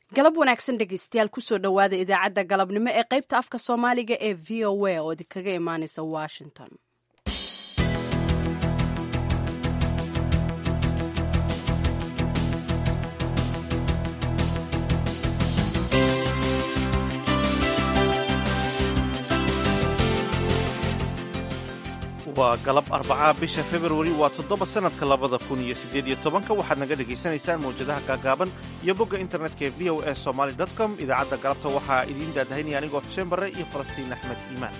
galab wanaagsan dhegeystayaal kusoo dhowaada idaacadda galabnimo ee qaybta afka soomaaliga ee v o a oo idinkaga imaaneysa washington waa galab arbacaa bisha februari waa toddoba sannadka labada kun iyo siddeed iyo tobanka waxaad naga dhegaysanaysaan mawjadaha gaagaaban iyo bogga internetka ee v o a somaly com idaacadda galabta waxaa idiin daadahaynaya anigoo xuseen barre iyo falastiin axmed iimaan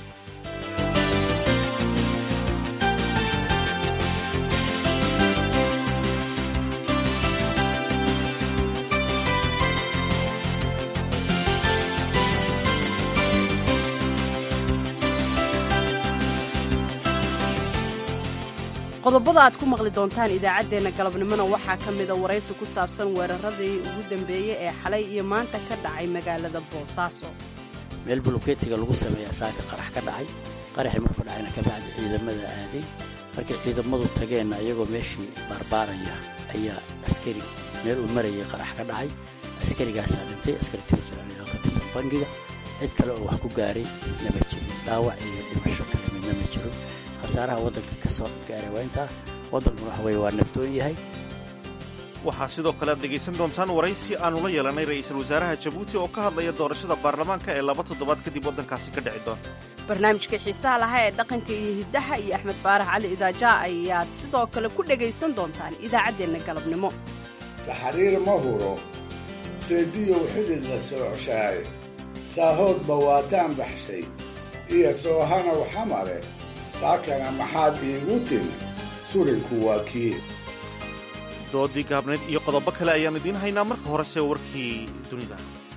qodobada aad ku maqli doontaan idaacaddeenna galabnimona waxaa ka mida waraysi ku saabsan weeraradii ugu dambeeyey ee xalay iyo maanta ka dhacay magaalada boosaaso meel buluketiga lagu sameeya saaka qarax ka dhacay qaraxii markuu dhacayna ka bacdi ciidamada aaday markay ciidamadu tageenna iyagoo meeshii baarbaaraya ayaa askari meel uu marayay qarax ka dhacay askarigaasaa dhintay askari tirjiraaloo ka tirsan bangiga cid kale oo wax ku gaaray nama jirin dhaawac iyo dhimasho kale midna ma jiro khasaaraha waddanka ka soo gaaray waa intaa waddankuna waxa weye waa nabdoon yahay waxaa sidoo kale aad dhegaysan doontaan waraysi aannu la yeelanay ra'iisul wasaaraha jabuuti oo ka hadlaya doorashada baarlamaanka ee laba toddobaad kadib waddankaasi ka dhici doonta barnaamijka xiisaha lahaa ee dhaqanka iyo hiddaha iyo axmed faarax cali idaaja ayaad sidoo kale ku dhegaysan doontaan idaacaddeenna galabnimo saxariir ma huro seediyow xidid la soocshaaye saahoodba waataan baxshay iyo soohanow xamare saakana maxaad iigu timi surinku waa kii doodii gaabnayd iyo qodobo kale ayaannu idiin haynaa marka horese warkii dunida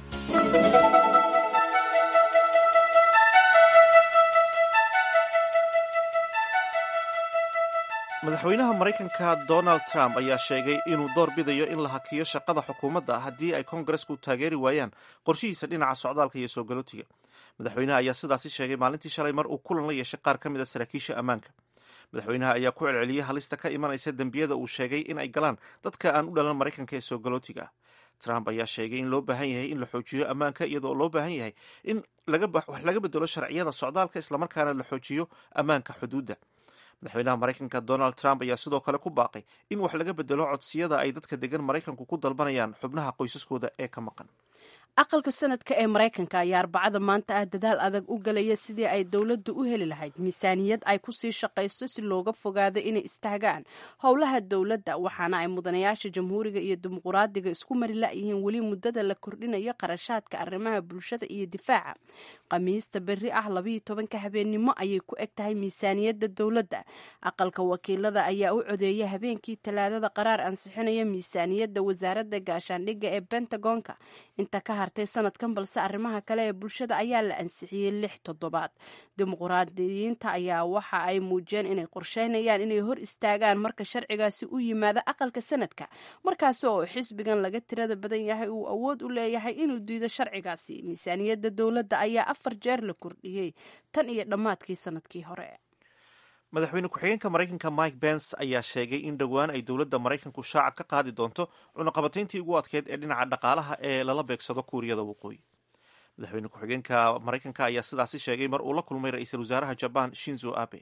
madaxweynaha maraykanka donald trump ayaa sheegay inuu door bidayo in la hakiyo shaqada xukuumadda haddii ay kongaresku taageeri waayaan qorshihiisa dhinaca socdaalka iyo soo galootiga madaxweynaha ayaa sidaasi sheegay maalintii shalay mar uu kulan la yeeshay qaar ka mid a saraakiisha ammaanka madaxweynaha ayaa ku celceliyey halista ka imanaysa dembiyada uu sheegay in ay galaan dadka aan u dhalan maraykanka ee soo galootiga ah trump ayaa sheegay in loo baahan yahay in la xoojiyo ammaanka iyadoo loo baahan yahay in wax laga bedelo sharciyada socdaalka islamarkaana la xoojiyo ammaanka xuduudda madaxweynaha maraykanka donald trump ayaa sidoo kale ku baaqay in wax laga bedelo codsiyada ay dadka degan maraykanku ku dalbanayaan xubnaha qoysaskooda ee ka maqan aqalka sanadka ee maraykanka ayaa arbacada maanta ah dadaal adag u galaya sidii ay dowladdu u heli lahayd miisaaniyad ay kusii shaqayso si looga fogaado inay istaagaan howlaha dowladda waxaana ay mudanayaasha jamhuuriga iyo dimuquraadiga isku mari la'yihiin weli muddada la kordhinayo qarashaadka arrimaha bulshada iyo difaaca khamiista berri ah labayo tobanka habeennimo ayay ku eg tahay miisaaniyadda dowladda aqalka wakiilada ayaa u codeeya habeenkii talaadada qaraar ansixinaya miisaaniyadda wasaaradda gaashaandhigga ee bentagonka inta ka hartay sanadkan balse arrimaha kale ee bulshada ayaa la ansixiyey lix toddobaad dimuquraadiyiinta ayaa waxa ay muujiyeen inay qorsheynayaan inay hor istaagaan marka sharcigaasi u yimaado aqalka sanadka markaasi oo xisbigan laga tirada badan yahay uu awood u leeyahay inuu diido sharcigaasi miisaaniyadda dowladda ayaa afar jeer la kordhiyey tan iyo dhammaadkii sanadkii hore madaxweyne ku-xigeenka maraykanka mike bens ayaa sheegay in dhowaan ay dowladda maraykanku shaaca ka qaadi doonto cunaqabatayntii ugu adkeyd ee dhinaca dhaqaalaha ee lala beegsado kuuriyada waqooyi madaxweyne ku-xigeenka maraykanka ayaa sidaasi sheegay mar uu la kulmay ra-iisul wasaaraha jaban shinzo abe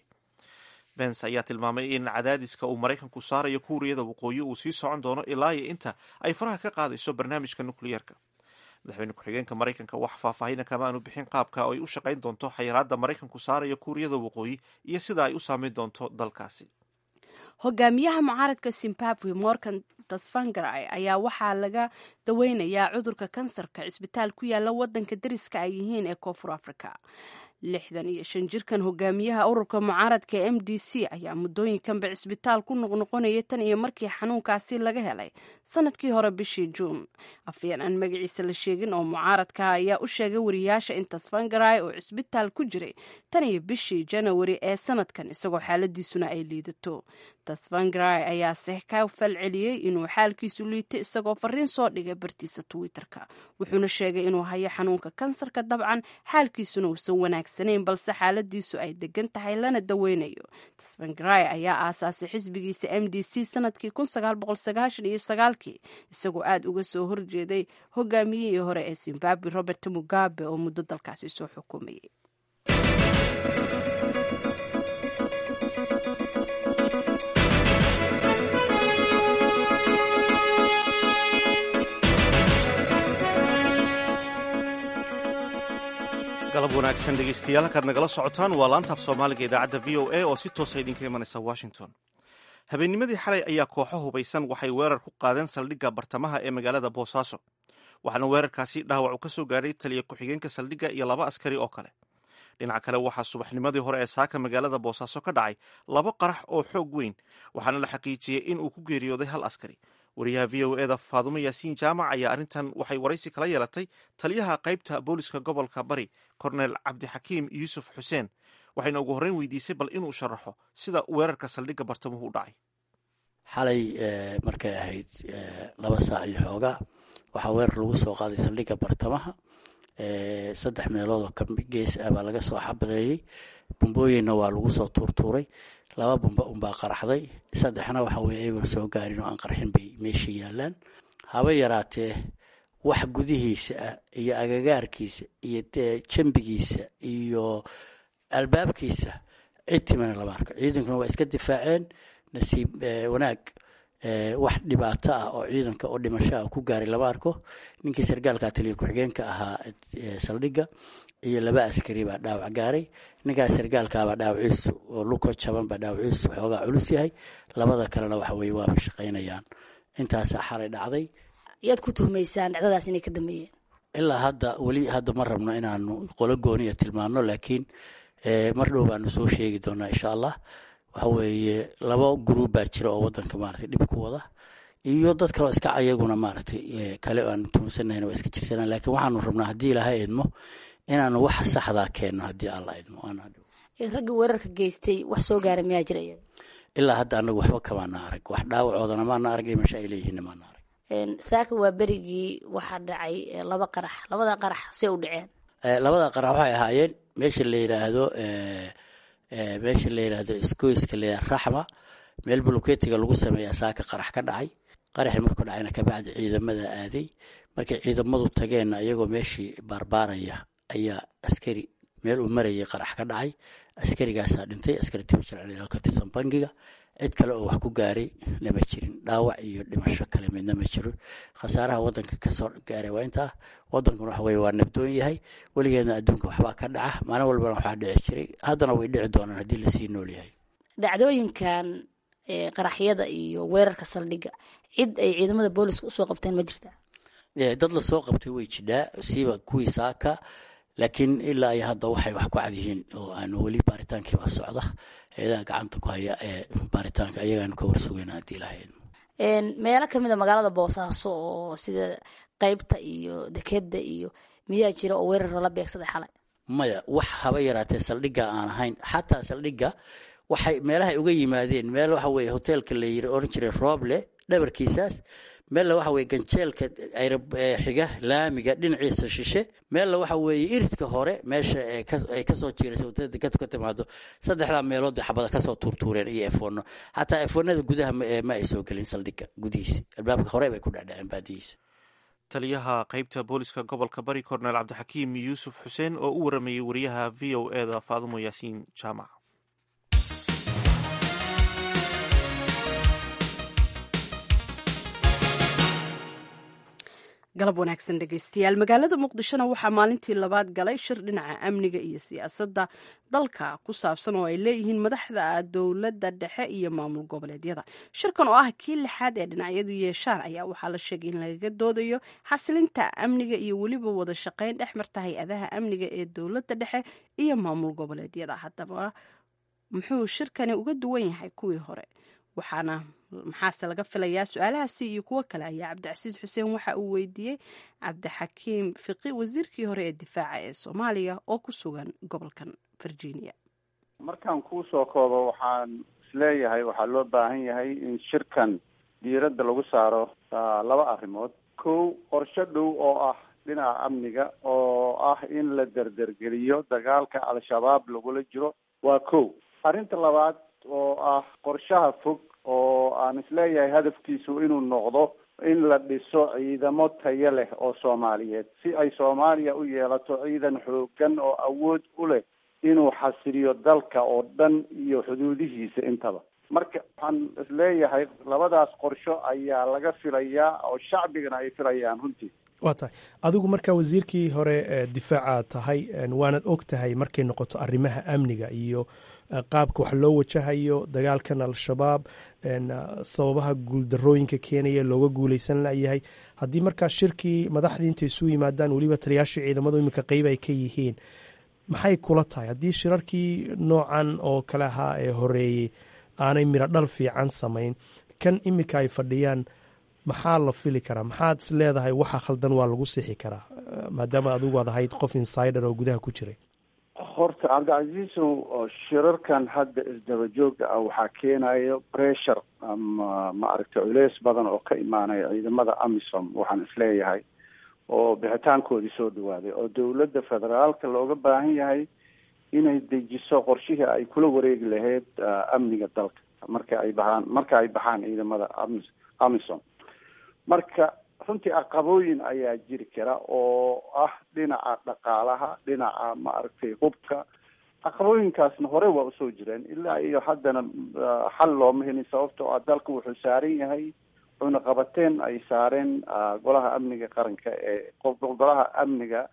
bens ayaa tilmaamay in cadaadiska uu maraykanku saarayo kuuriyada waqooyi uu sii socon doono ilaa iyo inta ay faraha ka qaadayso barnaamijka nukliyeerka madaxweyne ku-xigeenka maraykanka wax faahfaahina kama aanu bixin qaabka ay u shaqayn doonto xayiraadda maraykanku saaraya kuuriyada waqooyi iyo sida ay u saameyn doonto dalkaasi hogaamiyaha mucaaradka zimbabwe morgan tasvangarai ayaa waxaa laga daweynayaa cudurka kansarka cisbitaal ku yaala wadanka dariska ay yihiin ee koonfur africa lixdan iyo shan jirkan hogaamiyaha ururka mucaaradka m d c ayaa muddooyinkanba cisbitaal ku noqnoqonayay tan iyo markii xanuunkaasi laga helay sanadkii hore bishii juun afyeen aan magaciisa la sheegin oo mucaaradka ayaa u sheegay wariyaasha in tasvangarai oo cisbitaal ku jiray tan iyo bishii janawari ee sanadkan isagoo xaaladiisuna ay liidato tasvangarai ayaase ka falceliyey inuu xaalkiisu liito isagoo fariin soo dhigay bartiisa twitter-ka wuxuuna sheegay inuu hayo xanuunka kansarka dabcan xaalkiisuna uusan wanaagsan wanaagsanayn balse xaaladiisu ay degan tahay lana daweynayo tsvangarai ayaa aasaasay xisbigiisa m d c sanadkii iyo sagaalkii isagoo aada uga soo horjeeday hogaamiyihii hore ee zimbabwe robert mugabe oo muddo dalkaasi soo xukumayay galab wanaagsan dhegeystayaal halkaad nagala socotaan waa laanta af soomaaliga idaacadda v o a oo si toosa idinka imanaysa washington habeennimadii xalay ayaa kooxo hubaysan waxay weerar ku qaadeen saldhigga bartamaha ee magaalada boosaaso waxaana weerarkaasi dhaawac uu ka soo gaadhay taliya ku-xigeenka saldhigga iyo laba askari oo kale dhinaca kale waxaa subaxnimadii hore ee saaka magaalada boosaaso ka dhacay laba qarax oo xoog weyn waxaana la xaqiijiyey in uu ku geeriyooday hal askari wariyaha v o eda faadumo yaasiin jaamac ayaa arrintan waxay waraysi kala yeelatay taliyaha qaybta booliska gobolka bari kornel cabdixakiim yuusuf xuseen waxayna ugu horreyn weydiisay bal inuu sharaxo sida weerarka saldhigga bartamuhu u dhacay xalay markay ahayd laba saac iyo xoogaa waxaa weerar lagu soo qaaday saldhigga bartamaha saddex meelood oo gees ah baa laga soo xabadeeyey bumbooyinna waa lagu soo tuurtuuray laba bumba unbaa qaraxday saddexna waxa weye iyagoon soo gaarin oo aan qarxin bay meesha yaalaan haba yaraatee wax gudihiisa ah iyo agagaarkiisa iyo jambigiisa iyo albaabkiisa cid timana lama arko ciidankuna waa iska difaaceen nasiib wanaag wax dhibaato ah oo ciidanka oo dhimasho ah ku gaaray lama arko ninkii sargaalka taliya ku-xigeenka ahaa saldhigga iyo laba askari baa dhaawac gaaray ninkaas sargaalkaabaa dhaawaciisu oo luko jaban baa dhaawaciisu xoogaa culus yahay labada kalena waxa weye waaba shaqaynayaan intaasaa xalay dhacday yaad ku tuhmaysaan dhacdadaas inay ka dambeeyeen ilaa hadda weli hadda ma rabno inaanu qolo gooniya tilmaano laakiin mar dhow baanu soo sheegi doonaa insha allah waxa weeye laba gruub baa jira oo wadanka maaragtay dhib ku wada iyo dad kaleo iska ayaguna maaragtay kale aanu tuhumsanayn waa iska jirsanaan laakiin waxaanu rabnaa haddii ilaha idmo inaanu waxa saxdaa keenno haddii alla idmo ragga weerarka geystay wax soo gaara miyaa jira ilaa hadda anagu waxba kamaana arag wax dhaawacoodana maana arag dhimasho ay leeyihiin maana arag saaka waa berigii waxaa dhacay laba qarax labada qarax see u dhaceen labada qarax waxay ahaayeen meesha la yidhaahdo meesha la yidhaahdo isgoyska la yidhahdo raxma meel buluketiga lagu sameeyaa saaka qarax ka dhacay qaraxii markuu dhacayna kabacdi ciidamada aaday markay ciidamadu tageenna iyagoo meeshii baarbaaraya ayaa askari meel uu marayay qarax ka dhacay askarigaasaa dhintay askari tibajal ka tirsan bangiga cid kale oo wax ku gaaray lama jirin dhaawac iyo dhimasho kale midna ma jiro khasaaraha wadanka kasoo gaaray waa intaa wadankuna waxa weye waa nabdoon yahay weligeedna adduunka waxbaa ka dhaca maalin walbana waxaa dhici jiray haddana way dhici doonaan haddii lasii nool yahay dhacdooyinkan qaraxyada iyo weerarka saldhigga cid ay ciidamada booliska usoo qabteen ma jirta dad lasoo qabtay way jidhaa siiba kuwii saaka laakiin ilaa iyo hadda waxay wax ku cad yihiin oo aan weli baaritaankiiba socda eedaha gacanta ku haya ee baaritaanka ayagaanu ka warsugayna haddii lahayd meelo kamid a magaalada boosaaso oo sida qeybta iyo dekeda iyo miyaa jira oo weerar lala beegsaday xalay maya wax haba yaraatee saldhigga aan ahayn xataa saldhigga waxay meelahay uga yimaadeen meel waxa weye hoteelka la yiri oran jiray rooble dhabarkiisaas meella waxa weye ganjeelka xiga laamiga dhinaciisa shishe meella waxa weeye iridka hore meesha ay kasoo jiiraysa wadada dekadu ka timaado saddexdaa meelood bay xabada kasoo tuurtuureen iyo efono xataa efonada gudaha ma ay soo gelin saldhigga gudihiisa albaabka hore bay ku dhecdheceen baadihiisa taliyaha qaybta booliska gobolka bari kornel cabdixakiim yuusuf xuseen oo u waramayey wariyaha v o eda faadumo yaasiin jaamac galab wanaagsan dhegeystayaal magaalada muqdishona waxaa maalintii labaad galay shir dhinaca amniga iyo siyaasadda dalka ku saabsan oo ay leeyihiin madaxda dowladda dhexe iyo maamul goboleedyada shirkan oo ah kii lixaad ee dhinacyadu yeeshaan ayaa waxaa la sheegay in lagaga doodayo xasilinta amniga iyo weliba wada shaqeyn dhex marta hay-adaha amniga ee dowladda dhexe iyo maamul goboleedyada haddaba muxuu shirkani uga duwan yahay kuwii hore waxaana maxaase laga filayaa su-aalahaasi iyo kuwo kale ayaa cabdicasiis xuseen waxa uu weydiiyey cabdixakiim fiqi wasiirkii hore ee difaaca ee soomaaliya oo ku sugan gobolkan virginia markaan kuu soo koobo waxaan isleeyahay waxaa loo baahan yahay in shirkan diiradda lagu saaro laba arrimood kow qorsho dhow oo ah dhinaca amniga oo oo ah in la derdergeliyo dagaalka al-shabaab lagula jiro waa kow arrinta labaad oo ah qorshaha fog oo aan isleeyahay hadafkiisu inuu noqdo in la dhiso ciidamo tayo leh oo soomaaliyeed si ay soomaaliya u yeelato ciidan xoogan oo awood u leh inuu xasiliyo dalka oo dhan iyo xuduudihiisa intaba marka waxaan isleeyahay labadaas qorsho ayaa laga filayaa oo shacbigana ay filayaan runtii waa tahay adigu markaa wasiirkii hore difaaca tahay waanad og tahay markay noqoto arrimaha amniga iyo qaabka wax loo wajahayo dagaalkan al-shabaab sababaha guuldarooyinka keenaya looga guuleysan layahay haddii markaa shirkii madaxdii intay isu yimaadaan weliba taliyaashii ciidamadu iminka qeyb ay ka yihiin maxay kula tahay haddii shirarkii noocan oo kale ahaa ee horeeyey aanay miro dhal fiican samayn kan iminka ay fadhiyaan maxaa la fili karaa maxaad is leedahay waxa khaldan waa lagu sixi karaa maadaama adigu aad ahayd qof insider oo gudaha ku jiray horta cabdicasiisow shirarkan hadda isdaba jooga ah waxaa keenayo pressure ama maaragtay culeys badan oo ka imaanaya ciidamada amisom waxaan isleeyahay oo bixitaankoodii soo dhawaaday oo dowladda federaalka looga baahan yahay inay dejiso qorshihii ay kula wareegi lahayd amniga dalka marka ay baxaan marka ay baxaan ciidamada ami amisom marka runtii caqabooyin ayaa jiri kara oo ah dhinaca dhaqaalaha dhinaca maaragtay hubka caqabooyinkaasna hore waa usoo jireen ilaa iyo haddana xal looma helin sababtoo ah dalka wuxuu saaran yahay cunaqabateen ay saareen golaha amniga qaranka ee golaha amniga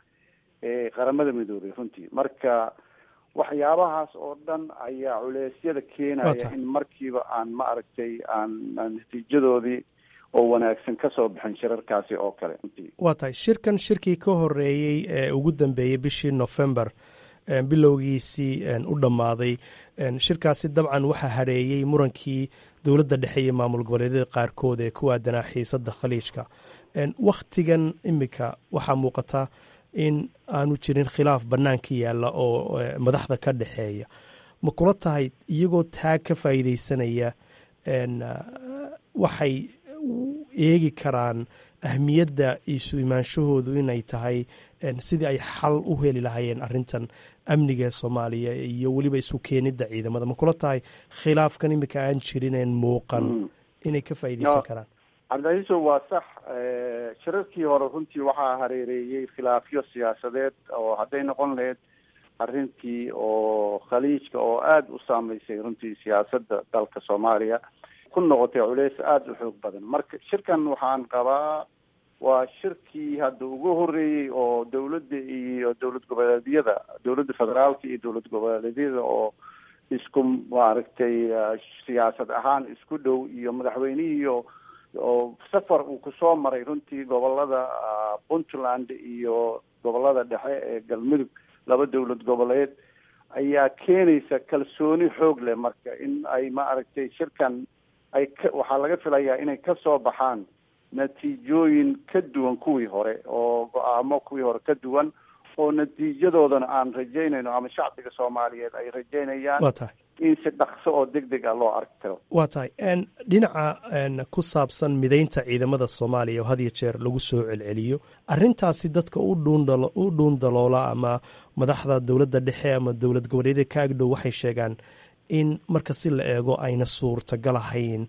ee qaramada midoobay runtii marka waxyaabahaas oo dhan ayaa culeysyada keenaya in markiiba aan maaragtay aan natiijadoodii oo wanaagsan ka soo bixin shirarkaasi oo kale waa tahay shirkan shirkii ka horeeyey ee ugu dambeeyey bishii november bilowgiisii u dhammaaday shirkaasi dabcan waxaa hadheeyey murankii dowladda dhexe iyo maamul goboleedyada qaarkood ee ku aadanaa xiisadda khaliijka wakhtigan iminka waxaa muuqata in aanu jirin khilaaf bannaanka yaalla oo madaxda ka dhexeeya ma kula tahay iyagoo taag ka faa'iideysanaya waxay eegi karaan ahmiyadda isu imaanshahoodu inay tahay sidii ay xal u heli lahaayeen arrintan amniga ee soomaaliya iyo weliba isu keenidda ciidamada ma kula tahay khilaafkan iminka aan jirineen muuqan inay ka faa'iideysan karaan cabdicaiiso waa sax shirarkii hore runtii waxaa hareereeyey khilaafyo siyaasadeed oo hadday noqon lahayd arrintii oo khaliijka oo aada u saameysay runtii siyaasadda dalka soomaaliya ku noqotay culeys aada u xoog badan marka shirkan waxaan qabaa waa shirkii hadda ugu horeeyey oo dowladda iyo dowlad goboleedyada dowladda federaalka iyo dowlad goboleedyada oo isku maaragtay siyaasad ahaan isku dhow iyo madaxweynihii oo safar uu kusoo maray runtii gobolada puntland iyo gobolada dhexe ee galmudug laba dowlad goboleed ayaa keenaysa kalsooni xoog leh marka in ay maaragtay shirkan ay ka waxaa laga filayaa inay kasoo baxaan natiijooyin ka duwan kuwii hore oo go-aamo kuwii hore ka duwan oo natiijadoodana aan rajaynayno ama shacbiga soomaaliyeed ay rajaynayaan waa tahay in si dhaqso oo deg deg a loo arki karo waa tahay dhinaca ku saabsan mideynta ciidamada soomaaliya oo had iyo jeer lagu soo celceliyo arrintaasi dadka u dhuundalo u dhuundaloola ama madaxda dowladda dhexe ama dowlad goboleedyada ka agdhow waxay sheegaan in marka si la eego ayna suurtagal ahayn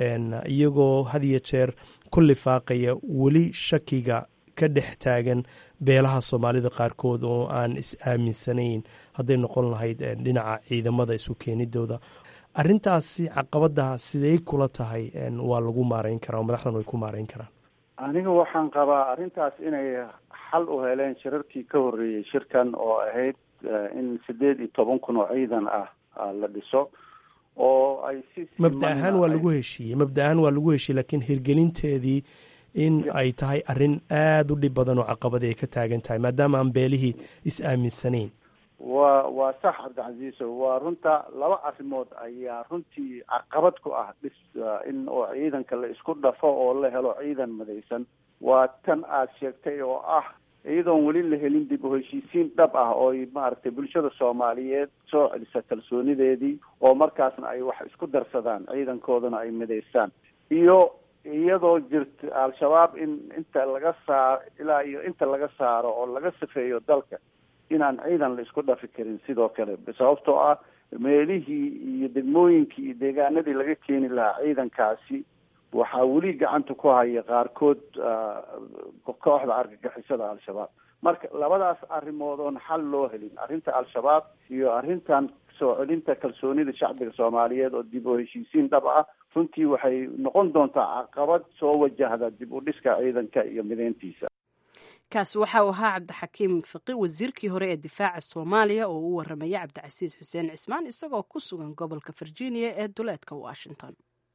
iyagoo had iyo jeer ku lifaaqaya weli shakiga ka dhex taagan beelaha soomaalida qaarkood oo aan is aaminsanayn hadday noqon lahayd dhinaca ciidamada isu keenidooda arrintaasi caqabada sidey kula tahay waa lagu maarayn karaa oo madaxdan way ku maarayn karaan aniga waxaan qabaa arrintaas inay xal u heleen shirarkii ka horreeyey shirkan oo ahayd in sideed iyo toban kun oo ciidan ah la dhiso oo ay si mabda ahaan waa lagu heshiiyey mabda ahaan waa lagu heshiiyey laakiin hirgelinteedii in ay tahay arrin aada u dhib badan oo caqabadi ay ka taagan tahay maadaama aan beelihii is aaminsanayn waa waa sax cabdicasiiso waa runta laba arrimood ayaa runtii caqabad ku ah dhis in oo ciidanka la isku dhafo oo la helo ciidan madaysan waa tan aada sheegtay oo ah iyadoon weli la helin dib u heshiisiin dhab ah oo ay maaragtay bulshada soomaaliyeed soo celisa kalsoonideedii oo markaasna ay wax isku darsadaan ciidankoodana ay midaystaan iyo iyadoo jirta al-shabaab in inta laga saaro ilaa iyo inta laga saaro oo laga safeeyo dalka inaan ciidan la isku dhafi karin sidoo kale sababtoo ah meelihii iyo degmooyinkii iyo deegaanadii laga keeni lahaa ciidankaasi waxaa weli gacanta ku haya qaarkood kooxda argagixisada al-shabaab marka labadaas arrimood oon xal loo helin arrinta al-shabaab iyo arrintan soo celinta kalsoonida shacbiga soomaaliyeed oo dib u heshiisiin dhab ah runtii waxay noqon doontaa caqabad soo wajahda dib u dhiska ciidanka iyo mideyntiisa kaasi waxa uu ahaa cabdixakiim fiqi wasiirkii hore ee difaaca soomaaliya oo u waramaya cabdicasiis xuseen cismaan isagoo ku sugan gobolka virginia ee duleedka washington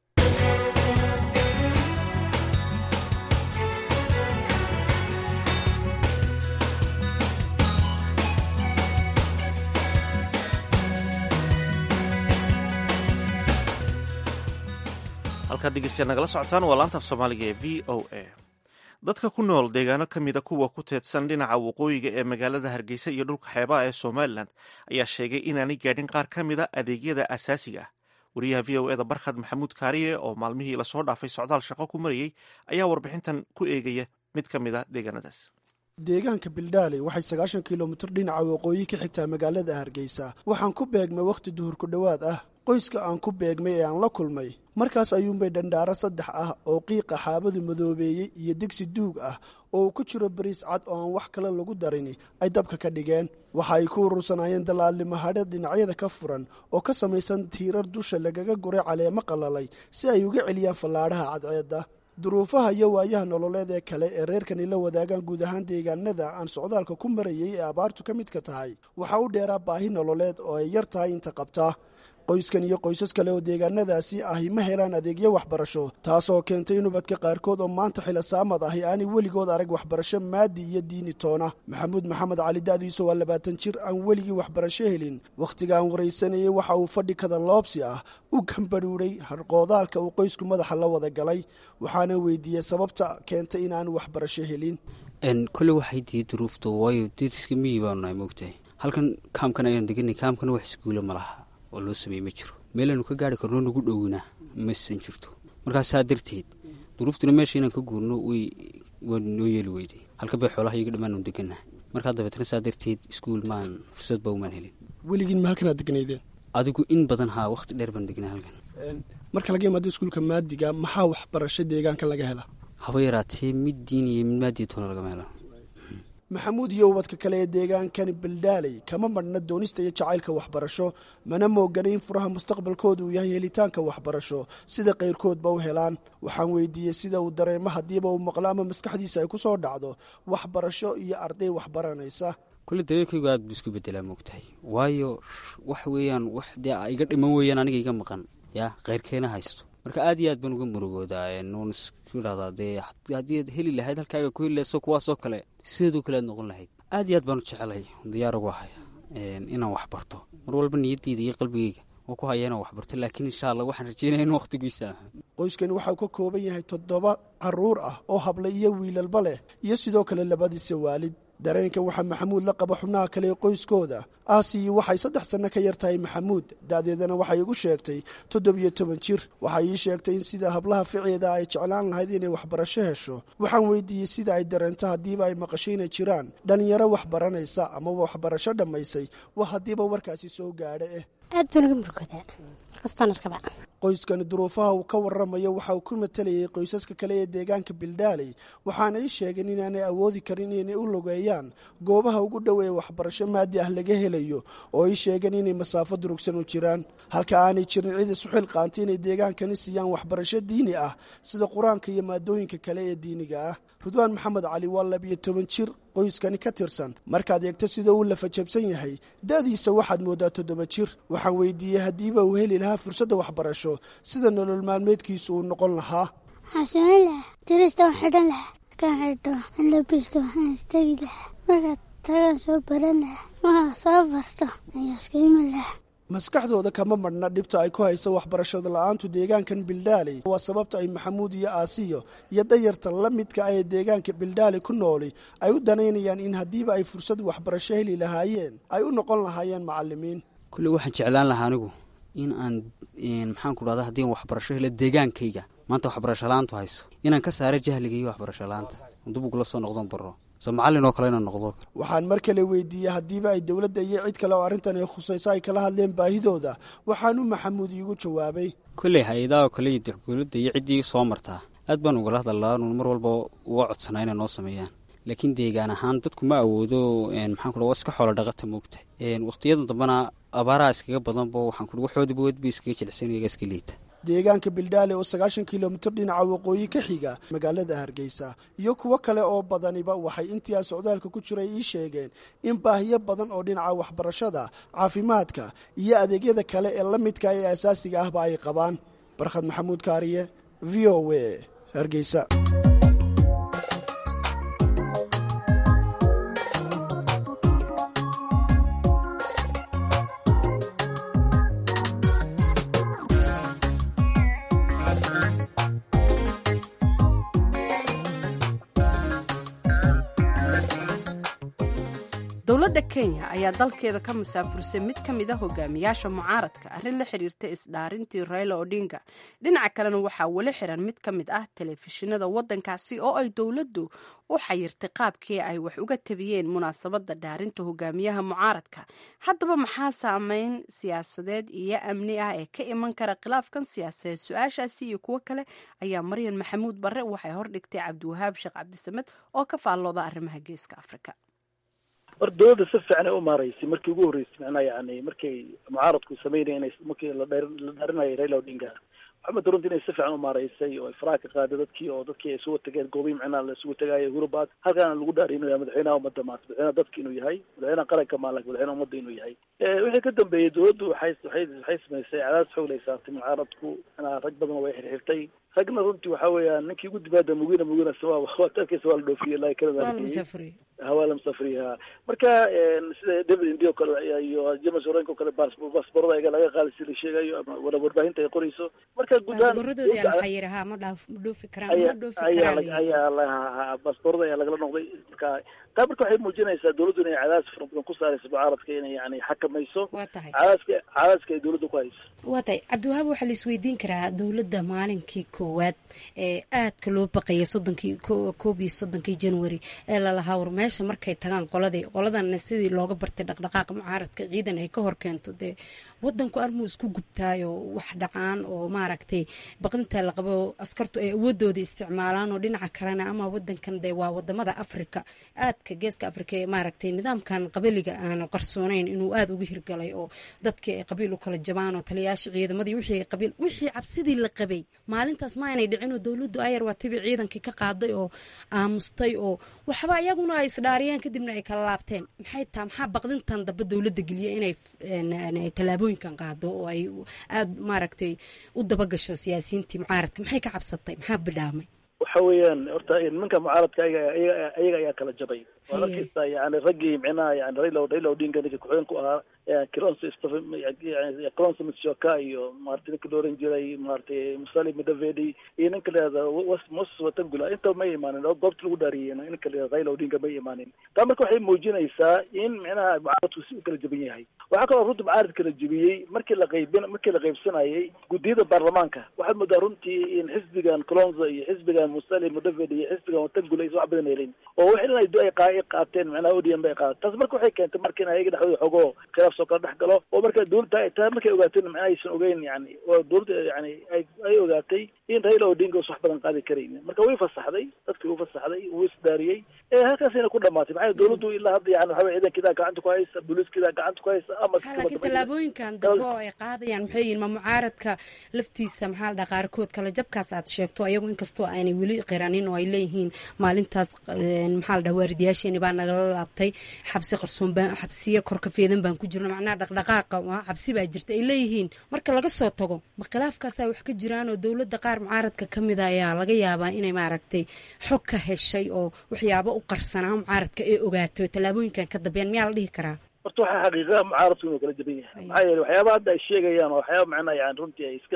halkaad dhegeystayaal nagala socotaan waa laanta af soomaaliga ee v o a dadka ku nool deegaano ka mida kuwa ku teedsan dhinaca waqooyiga ee magaalada hargeysa iyo dhulka xeebaha ee somalilan ayaa sheegay inaanay gaadhin qaar ka mida adeegyada asaasiga ah wariyaha v o eda barkhad maxamuud kaariye oo maalmihii lasoo dhaafay socdaal shaqo ku marayey ayaa warbixintan ku eegaya mid ka mid a deegaanadaas deegaanka bildaaley waxay sagaashan kilomitir dhinaca waqooyi ka xigtaa magaalada hargeysa waxaan ku beegmay wakhti duhur ku dhowaad ah qoyska aan ku beegmay ee aan la kulmay markaas ayuunbay dhandhaaro saddex ah oo qiiqa xaabadu madoobeeyey iyo digsi duug ah oo uu ku jiro bariis cad oo aan wax kale lagu darini ay dabka ka dhigeen waxa ay ku urursanaayeen dalaalnimahadheed dhinacyada ka furan oo ka samaysan tiirar dusha lagaga guray caleemo qalalay si ay uga celiyaan fallaadhaha cadceedda duruufaha iyo waayaha nololeed ee kale ee reerkani la wadaagaan guud ahaan deegaanada aan socdaalka ku marayay ee abaartu ka midka tahay waxaa u dheeraa baahi nololeed oo ay yar tahay inta qabtaa qoyskan iyo qoysas kale oo deegaanadaasi ahi ma helaan adeegyo waxbarasho taasoo keentay in ubadka qaarkood oo maanta xilosaamad ahi aanay weligood arag waxbarasho maadi iyo diini toona maxamuud maxamed cali da'diisu waa labaatan jir aan weligii waxbarasho helin wakhtiga aan waraysanayay waxa uu fadhi kada loobsi ah u gambadhuudhay harqoodaalka uu qoysku madaxa la wada galay waxaana weydiiyey sababta keentay inaanu waxbarasho helin kole waxay diiday duruufta waayo diriska miyi baanu nahay moogtahay halkan kaamkan ayaan deganay kaamkana wax iskuulo ma laha oo loo sameeye ma jiro meelaanu ka gaari karno nagu dhowna masan jirto markaa saa darteed duruuftuna meesha inaan ka guurno way waa noo yeeli weyday halka bay xoolaha iyaga dhammaanu degannahay markaa dabeetna saa darteed iskuul maan fursad ba umaan helin weligiin ma halkanaad degnaydeen adigu in badan haa wakhti dheer baan degnay halkan marka laga imaado iskuulka maadiga maxaa waxbarasho deegaanka laga hela haba yaraatee mid diin iyo mid maadiya toona lagama helo maxamuud iyo ubadka kale ee deegaankani baldaaley kama madhna doonista iyo jacaylka waxbarasho mana moogana in furaha mustaqbalkooda uu yahay helitaanka waxbarasho sida kayrkoodba u helaan waxaan weydiiyey sida uu dareemo haddiiba uu maqlo ama maskaxdiisa ay ku soo dhacdo waxbarasho iyo arday waxbaranaysa kulle dareerkaygu aad buu isku bedelaa moogtahay waayo wax weeyaan wax dee iga dhiman weeyaan aniga iga maqan yaa keyrkeena haysto marka aad iyo aad baan uga murugoodaa nuun isku idhahdaa dee haddii ad heli lahayd halkaaga ku heli lahayso kuwaasoo kale sideedoo kale aad noqon lahayd aad iyo aad baan u jecelay diyaar ugu haya inaan wax barto mar walba niyadeyda iyo qalbigeyga oo ku haya inaan wax barto laakiin insha allah waxaan rajeynaya in wakhtigiisa ah qoyskani waxau ka kooban yahay toddoba caruur ah oo habla iyo wiilalba leh iyo sidoo kale labadiisa waalid dareenkan waxaa maxamuud la qaba xubnaha kale ee qoyskooda aasiyi waxay saddex sanno ka yar tahay maxamuud da'deedana waxay igu sheegtay toddobiyo toban jir waxay ii sheegtay in sida hablaha ficieda ay jeclaan lahayd inay waxbarasho hesho waxaan weydiiyey sida ay dareento haddiiba ay maqasho inay jiraan dhallinyaro wax baranaysa amaba waxbarasho dhammaysay waa haddiiba warkaasi soo gaadha eh aad baan uga murugoodaa markastaan arkaba qoyskani duruufaha uu ka warramayo waxa uu ku matalayay qoysaska kale ee deegaanka bildaaley waxaana ii sheegeen inaanay awoodi karin inay u logeeyaan goobaha ugu dhow ee waxbarasho maadi ah laga helayo oo ii sheegeen inay masaafo durugsan u jiraan halka aanay jirin cid isu xilqaantay inay deegaankani siiyaan waxbarasho diini ah sida qur-aanka iyo maadooyinka kale ee diiniga ah rudwaan maxamed cali waa labiyo toban jir qoyskani ka tirsan markaad eegto sida uu lafajabsan yahay da'diisa waxaad mooddaa toddoba jir waxaan weydiiyey haddiiba uu heli lahaa fursadda waxbarasho sida nolol maalmeedkiisu uu noqon lahaa waxaan samayn lahaa dirista waan xidhan lahaa markaan xidho aan labisto waxaan istegi lahaa markaad tagaan soo baran lahaa markaa soo barto ayaa isku iman lahaa maskaxdooda kama madhna dhibta ay ku hayso waxbarashada la-aantu deegaankan bildaaley waa sababta ay maxamuud iyo aasiyo iyo dayarta la midka ah ee deegaanka bildaaley ku nooli ay u danaynayaan in haddiiba ay fursad waxbarasho heli lahaayeen ay u noqon lahaayeen macalimiin kulle waxaan jeclaan lahaa anigu in aan maxaan ku dhahda haddii aan waxbarasho helo deegaankayga maanta waxbarasho la-aantu hayso inaan ka saaro jahliga iyo waxbarasho la-aanta dib ugula soo noqdon baro soo macallin oo kale inaan noqdo waxaan mar kale weydiiyey haddiiba ay dowladda iyo cid kale oo arrintan ay khusayso ay kala hadleen baahidooda waxaanu maxamuud iigu jawaabay kolley hay-adaha oo kale iyo dowladda iyo ciddii soo martaa aad baan ugala hadalaa anu mar walba uga codsanaa inay noo sameeyaan laakiin deegaan ahaan dadku ma awoodo maxaan ku waa iska xoolo dhaqata moogta waqtiyada dambena abaaraha iskaga badanba waxaan ku waxoodiba wedba iskaga jilicsan iyaga iska liita deegaanka bildaale oo sagaashan kilomitir dhinaca waqooyi ka xiga magaalada hargeysa iyo kuwo kale oo badaniba waxay intii aan socdaalka ku jiray ii sheegeen in baahiyo badan oo dhinaca waxbarashada caafimaadka iyo adeegyada kale ee la midka ee asaasiga ahba ay qabaan barkhad maxamuud kaariye v o a hargeysa dowladda kenya ayaa dalkeeda ka masaafursay mid ka mid a hogaamiyaasha mucaaradka arrin la xiriirta isdhaarintii raila odinga dhinaca kalena waxaa weli xiran mid ka mid ah telefishinada waddankaasi oo ay dowladdu u xayirtay qaabkii ay wax uga tabiyeen munaasabadda dhaarinta hogaamiyaha mucaaradka haddaba maxaa saameyn siyaasadeed iyo amni ah ee ka iman kara khilaafkan siyaasadeed su-aashaasi iyo kuwo kale ayaa maryan maxamuud barre waxay hordhigtay cabdiwahaab sheekh cabdisamed oo ka faallooda arrimaha geeska afrika hor dowladda si fiican ay u maaraysay markii ugu horreysay macnaha yani markay mucaaradku sameynaya inay markii la dheer la dhaarinayay raila odinga maxamed runti inay si fiican u maaraysay oo ay faraha ka qaaday dadkii oo dadkii ay isugu tageen goobihi macnaha la isugu tagaayo hurubaad halkaana lagu dhaarinayaa madaxweynaha ummadda maanta madaxweynaha dadka inuu yahay madaxweynaha qaranka maalak madaxweynaha ummadda inuu yahay wixii ka dambeeyey dowladdu waxay waxay waxay samaysay cadaadis xoog lay saartay mucaaradku macnaha rag badan way xirxirtay ragna runtii waxa weeyaan ninkii ugu dibaada mugina mugina waa taabkiisa waa la dhoofiyey ilaa kanada hawaa la musafriya marka sida david indi o kale iyo james orenk o kale baasborada iga laga qaadi si la sheegayo ama warbaahinta ay qorayso marka ayaa baasborada ayaa lagala noqday marka taa marka waxay muujinaysaa dowladdu inay cadaadis fara badan ku saarayso mucaaradka inay yani xakamayso cadaadska cadaadska ay dowladda ku hayso waa tahay cabdiwahaab waxaa la isweydiin karaa dowladda maalinkii koowaad ee aadka loo baqayay soddonkii koob iyo soddonkii january ee lalahaa war meesha markay tagaan qoladii qoladana sidii looga bartay dhaqdhaqaaqa mucaaradka ciidan ay ka hor keento dee wadanku armuu isku gubtaayo wax dhacaan oo maaragtay baqinta la qabo askartu ay awoodooda isticmaalaan oo dhinaca kalena ama wadankan dee waa wadamada africa aadka geeska africa ee maaragtay nidaamkan qabiliga aanu qarsoonayn inuu aada uga hirgalay oo dadkii ay qabiil u kala jabaan oo taliyayaasha ciidamadii wixii ay qabiil wixii cabsidii la qabay maalintaas ma aynay dhicin oo dowladdu ayar waa tibi ciidankii ka qaaday oo aamustay oo waxba iyaguna ay isdhaariyeen kadibna ay kala laabteen maxay taa maxaa baqdintan dambe dowladda geliya inay tallaabooyinkan qaado oo ay aada maaragtay u dabagasho siyaasiyiintii mucaaradka maxay ka cabsatay maxaa bidhaamay waxa weeyaan horta nimanka mucaaradka ayaga ayaga ayaa kala jabay waad arkeysaa yani raggii micnaha yani raila raila odinga ninka ku-xigeen ku ahaa kilonso kilonso mishoka iyo maarata ninka la oran jiray maaragtay musali mudavedi iyo ninka layihahda moses watangula intaba may imaanin oo goobta lagu dhaariyey ninka layihahda raila odinga may imaanin taa marka waxay muujinaysaa in micnaha mucaaradku si u kala jaban yahay waxaa kaloo runtii mucaarad kala jebiyey markii la qaybin markii la qaybsanayay guddiyada baarlamaanka waxaad moodaa runtii in xisbigan colonzo iyo xisbigan musali mudavedi iyo xisbigan watangula aysan wax badan helin oo wax in ay qaateen micnaha odm bay qaateen taas marka waxay keentay marka in ayaga dhexdooda xogoo khilaaf soo kala dhex galo oo marka dowladda taa markay ogaateen macnaha aysan ogeyn yani oo dowladda yani ay ay ogaatay in raila odinga us wax badan qaadi karayn marka way fasaxday dadkii u fasaxday wuu isdaariyey halkaasayna ku dhamaatay maxaa dowladdu ilaa hadda yani waxa ciidankiidaa gacanta ku haysa booliiskiidaa gacanta ku haysa ama laakiin tallaabooyinkan dambe oo ay qaadayaan maxay yihin ma mucaaradka laftiisa maxaa la dhaha qaarkood kale jabkaas aad sheegto ayagu inkastoo aanay weli qiranin oo ay leeyihiin maalintaas maxaa la dhaha waaridayaasheeni baa nagala laabtay xabsi qarsoon baan xabsiya korka feedan baan ku jirno macnaha dhaqdhaqaaqa xabsi baa jirta ay leeyihiin marka laga soo tago ma khilaafkaasaa wax ka jiraan oo dowladda qaar mucaaradka ka mida ayaa laga yaabaa inay maaragtay xog ka heshay oo waxyaabo u qarsanaa mucaaradka ee ogaato tallaabooyinkan ka dambeyan miyaa la dhihi karaa horta waxaa xaqiiqa mucaaradku inuu kala jaban yahay maxaa yeele waxyaaba hadda ay sheegayaan oo waxyaaba macnaha yani runtii ay iska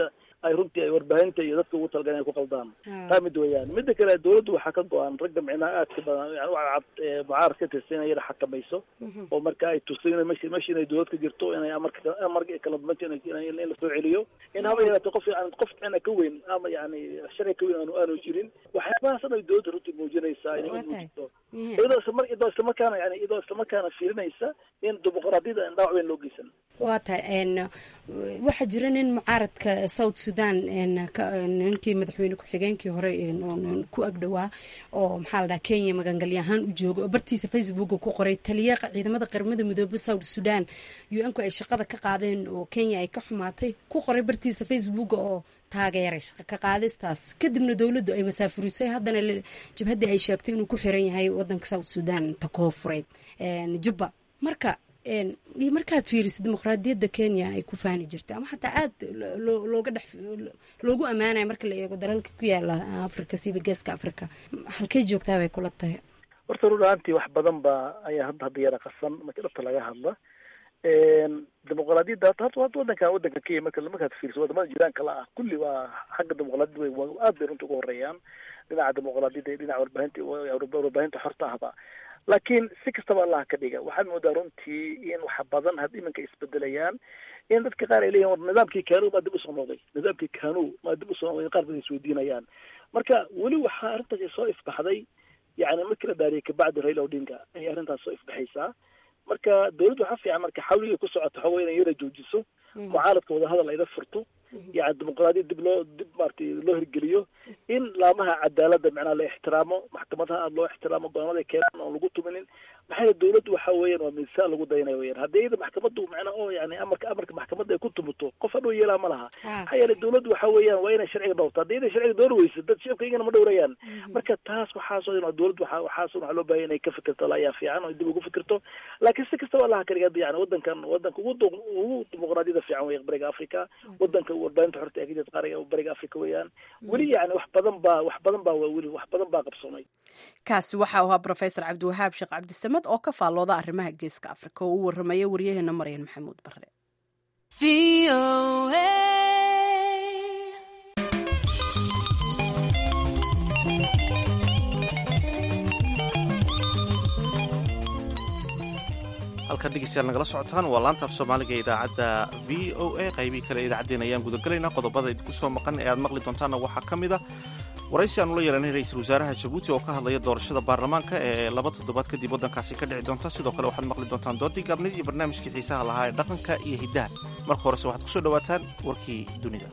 ay runtii ay warbaahinta iyo dadka ugu talagaleen ay ku qaldaan taa mid weeyaan mida kale dawladdu waxaa ka go-an ragga micnaha aadka badan yani waa cad mucaarad ka tirsan inay yada xakamayso oo marka ay tusto in meshi meshi inay dawlad ka jirto inay amarka amarka kala dumanto in la soo celiyo in haba yaraatee qof yani qof micna ka weyn ama yani sharci ka weyn aanu aanu jirin waxyaabahaas dhan ay dawladda runtii muujinaysaa inay muujiso iyadoo isla mar iyadoo isla markaana yani iyadoo isla markaana fiirinaysa in dimuqraadiyada aan dhaawac weyn loo geysan waa tahay waxaa jira nin mucaaradka south sudan ninkii madaxweyne ku-xigeenkii hore ku agdhowaa oo maxaa la dhaha kenya magangalyo ahaan u jooga oo bartiisa facebooka ku qoray taliya ciidamada qaramada midoobe south sudan u-nku ay shaqada ka qaadeen oo kenya ay ka xumaatay ku qoray bartiisa facebooka oo taageeray shaqa ka qaadistaas kadibna dowladdu ay masaafurisay haddana jabhaddii ay sheegtay inuu ku xiran yahay wadanka south sudan ta koofureed jubba marka iyo markaad fiirisid dimuqraadiyadda kenya ay ku faani jirtay ama xataa aada looga dhex loogu ammaanaya marka la eego dalalka ku yaala africa siba geeska africa halkay joogtaa bay kula tahay horta run ahaantii wax badan ba ayaa hadda hadda yara qasan marka dhabta laga hadla dimuqraadiyadda hata hata wadanka wadanka kenya marka markaad fiiriso wadamada jiraanka la ah kulli waa xagga dimuqraadiyadda way waa aad bay runta uga horeeyaan dhinaca dimuqraadiyadda iyo dhinaca warbaahinta warbaahinta xorta ahba laakiin si kastaba allah ka dhiga waxaad moodaa runtii in wax badan had iminka isbedelayaan in dadka qaar ay leeyihin war nidaamkii kanu maa dib usoo noqday nidaamkii kanu maa dib usoo noqday qaar badan isweydiinayaan marka weli waxaa arrintaasi soo ifbaxday yani markii la dhaariyay kabacdi raila odinga ayay arrintaas soo ifbaxaysaa marka dawladdu waxaa fiican marka xawligay ku socoto waxa wey inay yara joojiso mucaaradka wadahadal ayda furto yani dimuqraadiyad dib loo dib maratay loo hirgeliyo in laamaha cadaaladda macnaha la ixtiraamo maxkamadaha aada loo ixtiraamo go-aanada keenan oon lagu tuminin maxaa dawladdu waxa weeyaan waa miisaan lagu daynayo weyaan haddii iyada maxkamaddu macnaa oo yani amarka amarka maxkamadda ay ku tumuto qof hadhow yeelaa ma laha maxaa yeelay dawladdu waxa weeyaan waa inay sharciga dhowrto haddii inay sharciga dhowr weyso dad shacabka iyagana ma dhowrayaan marka taas waxaasoo dhan dawladdu waxa waxaasoo waxaa loo baahaya inay ka fikirto la ayaa fiican oo dib ugu fikirto laakiin si kastaba allaha kaliga yani wadankan wadanka ugu ugu dimuqraadiyada fiican weya bariga africa wadanka warbaahinta xorta ee kajirta qaariga bariga africa weeyaan weli yani wax badan baa wax badan baa waa weli wax badan baa qabsoomay kaasi waxa uu ahaa profesor cabdiwahaab sheekh cabdisamed oo ka faallooda arrimaha geeska africa oo u waramaya waryaheena maryan maxamuud bare halkaad dhegeystayaal nagala socotaan waa laanta af soomaaliga ee idaacadda v o a qaybihii kale idaacaddeen ayaan gudagelaynaa qodobada idinku soo maqan ee aad maqli doontaanna waxaa ka mid a waraysi aanu la yeelanay ra-iisul wasaaraha jabuuti oo ka hadlaya doorashada baarlamaanka ee laba toddobaad kadib waddankaasi ka dhici doonta sidoo kale waxaad maqli doontaan doodii gaabnid iyo barnaamijkii xiisaha lahaa ee dhaqanka iyo hiddaha marka horese waxaad ku soo dhowaataan warkii dunida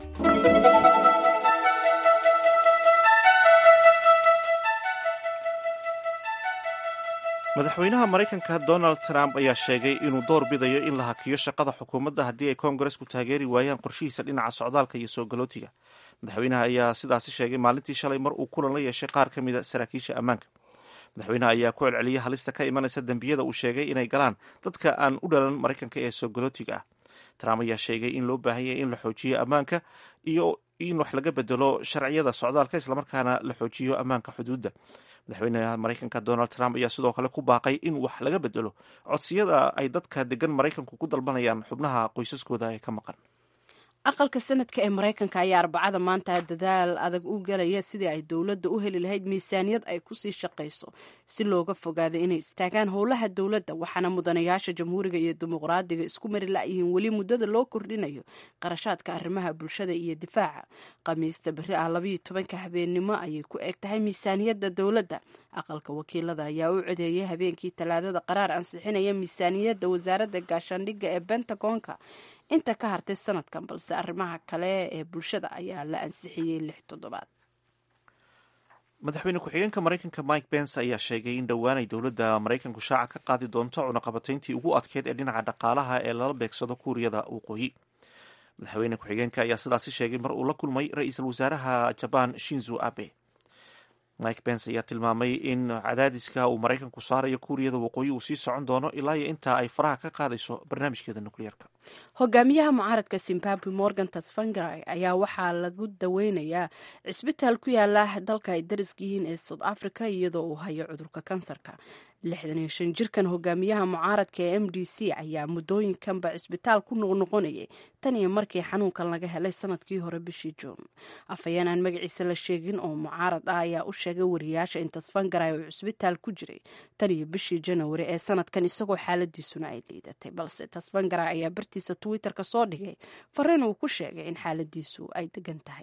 madaxweynaha maraykanka donald trump ayaa sheegay inuu door bidayo in la hakiyo shaqada xukuumadda haddii ay koongaresku taageeri waayaan qorshihiisa dhinaca socdaalka iyo soo galootiga madaxweynaha ayaa sidaasi sheegay maalintii shalay mar uu kulan la yeeshay qaar ka mida saraakiisha ammaanka madaxweynaha ayaa ku celceliyay halista ka imanaysa dembiyada uu sheegay inay galaan dadka aan u dhalan maraykanka ee soo galootiga ah trump ayaa sheegay in loo baahan yahay in la xoojiyo ammaanka iyo in wax laga bedelo sharciyada socdaalka islamarkaana la xoojiyo ammaanka xuduudda madaxweynaha maraykanka donald trump ayaa sidoo kale ku baaqay in wax laga bedelo codsiyada ay dadka degan maraykanku ku dalbanayaan xubnaha qoysaskooda ee ka maqan aqalka sanadka ee maraykanka ayaa arbacada maanta dadaal adag u galaya sidii ay dowladda u heli lahayd miisaaniyad ay kusii shaqayso si looga fogaada inay istaagaan howlaha dowladda waxaana mudanayaasha jamhuuriga iyo dimuqraadiga isku mari la-yihiin weli muddada loo kordhinayo qarashaadka arrimaha bulshada iyo difaaca khamiista beri ah labayo tobanka habeennimo ayay ku eg tahay miisaaniyadda dowladda aqalka wakiilada ayaa u codeeyay habeenkii talaadada qaraar ansixinaya miisaaniyadda wasaaradda gaashaandhigga ee bentagonka inta ka hartay sanadkan balse arrimaha kale ee bulshada ayaa la ansixiyey lix toddobaad madaxweyne ku-xigeenka maraykanka mike pence ayaa sheegay in dhowaanay dowladda maraykanku shaaca ka qaadi doonto cunaqabatayntii ugu adkeyd ee dhinaca dhaqaalaha ee lala beegsado kuuriyada waqooyi madaxweyne ku-xigeenka ayaa sidaasi sheegay mar uu la kulmay ra-iisul wasaaraha jabaan shinzo abe mike pence ayaa tilmaamay in cadaadiska uu maraykanku saarayo kuuriyada waqooyi uu sii socon doono ilaa iyo intaa ay faraha ka qaadayso barnaamijkeeda nukliyeerka hogaamiyaha mucaaradka zimbabwe morgan tasvangrai ayaa waxaa lagu daweynayaa cisbitaal ku yaala dalka ay dariska yihiin ee south africa iyadoo uu hayo cudurka kansarka lixdan iyo shan jirkan hogaamiyaha mucaaradka ee m d c ayaa muddooyinkanba cisbitaal ku noqnoqonayay tan iyo markii xanuunkan laga helay sanadkii hore bishii juun afhayeen aan magaciisa la sheegin oo mucaarad ah ayaa u sheegay wariyaasha in tasfangaray uu cisbitaal ku jiray tan iyo bishii janawari ee sanadkan isagoo xaaladiisuna ay liidatay balse tasfangaray ayaa bartiisa twitterka soo dhigay fariin uu ku sheegay in xaaladiisu ay degan tahay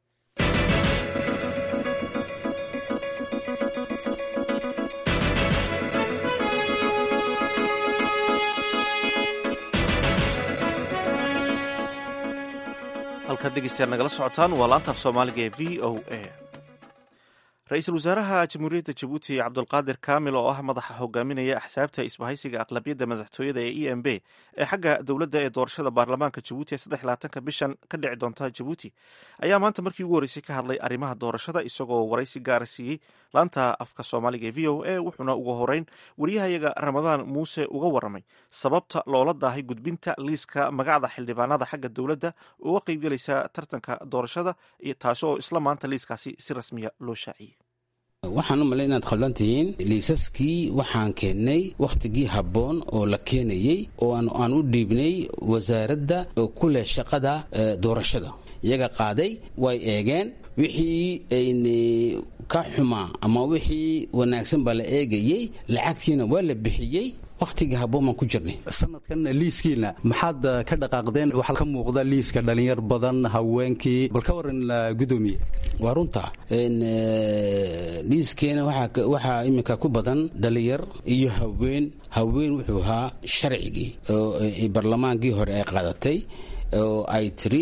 halkaad dhegeystayaal nagala socotaan waa laanta af soomaaliga ee v o a ra-iisul wasaaraha jamhuuriyadda jabuuti cabdulqaadir kaamil oo ah madaxa hogaaminaya axsaabta isbahaysiga aqlabiyadda madaxtooyada ee e m b ee xagga dowladda ee doorashada baarlamaanka jabuuti ee saddex labaatanka bishan ka dhici doonta jabuuti ayaa maanta markii ugu horreysay ka hadlay arrimaha doorashada isagoo waraysi gaara siiyey laanta afka soomaaliga ee v o a wuxuuna ugu horeyn wariyahayaga ramadaan muuse uga waramay sababta loola daahay gudbinta liiska magacda xildhibaanada xagga dowladda uga qeybgelaysa tartanka doorashada taasi oo isla maanta liiskaasi si rasmiya loo shaaciyey waxaan u malay inaad khaldan tihiin liisaskii waxaan keennay wakhtigii habboon oo la keenayey oo aan u dhiibnay wasaaradda oo ku leh shaqada doorashada iyaga qaaday way eegeen wixii ayna ka xumaa ama wixii wanaagsan baa la eegayey lacagtiina waa la bixiyey wakhtigii habboon baan ku jirnay sanadkan liiskiina maxaad ka dhaqaaqdeen waxaa ka muuqda liiska dhalinyar badan haweenkii bal ka waran gudoomiye waa runta liiskeena waxaa iminka ku badan dhalinyar iyo haween haween wuxuu ahaa sharcigii oo barlamaankii hore ay qaadatay oo ay tiri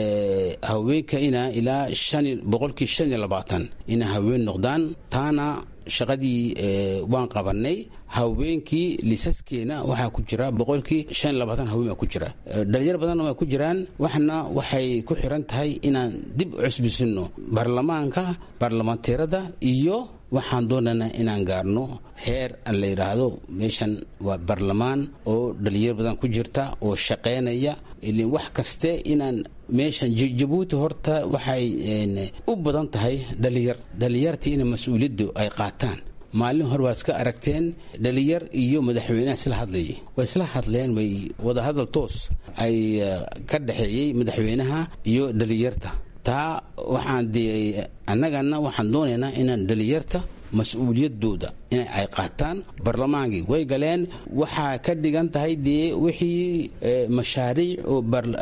haweenka ina ilaa boqolkii shan iyo labaatan ina haween noqdaan taana shaqadii waan qabanay haweenkii liisaskeena waxaa ku jira boqolkii shan iyo labaatan haween baa ku jira dhalinyar badanna waa ku jiraan waxna waxay ku xiran tahay inaan dib u cusbisino baarlamaanka baarlamaanteerada iyo waxaan doonaynaa inaan gaarno heer aan la yidhaahdo meeshan waa baarlamaan oo dhalinyar badan ku jirta oo shaqaynaya ilin wax kaste inaan meeshan jabuuti horta waxay u badan tahay dhalinyar dhalinyartii ina mas-uuliyaddu ay qaataan maalin hore waad iska aragteen dhalinyar iyo madaxweynaha isla hadlayay way isla hadleen way wadahadal toos ay ka dhexeeyey madaxweynaha iyo dhalinyarta taa waxaan dee annagana waxaan doonaynaa inaan dhalinyarta mas-uuliyadooda in ay qaataan barlamaankii way galeen waxaa ka dhigan tahay dee wixii mashaariic oo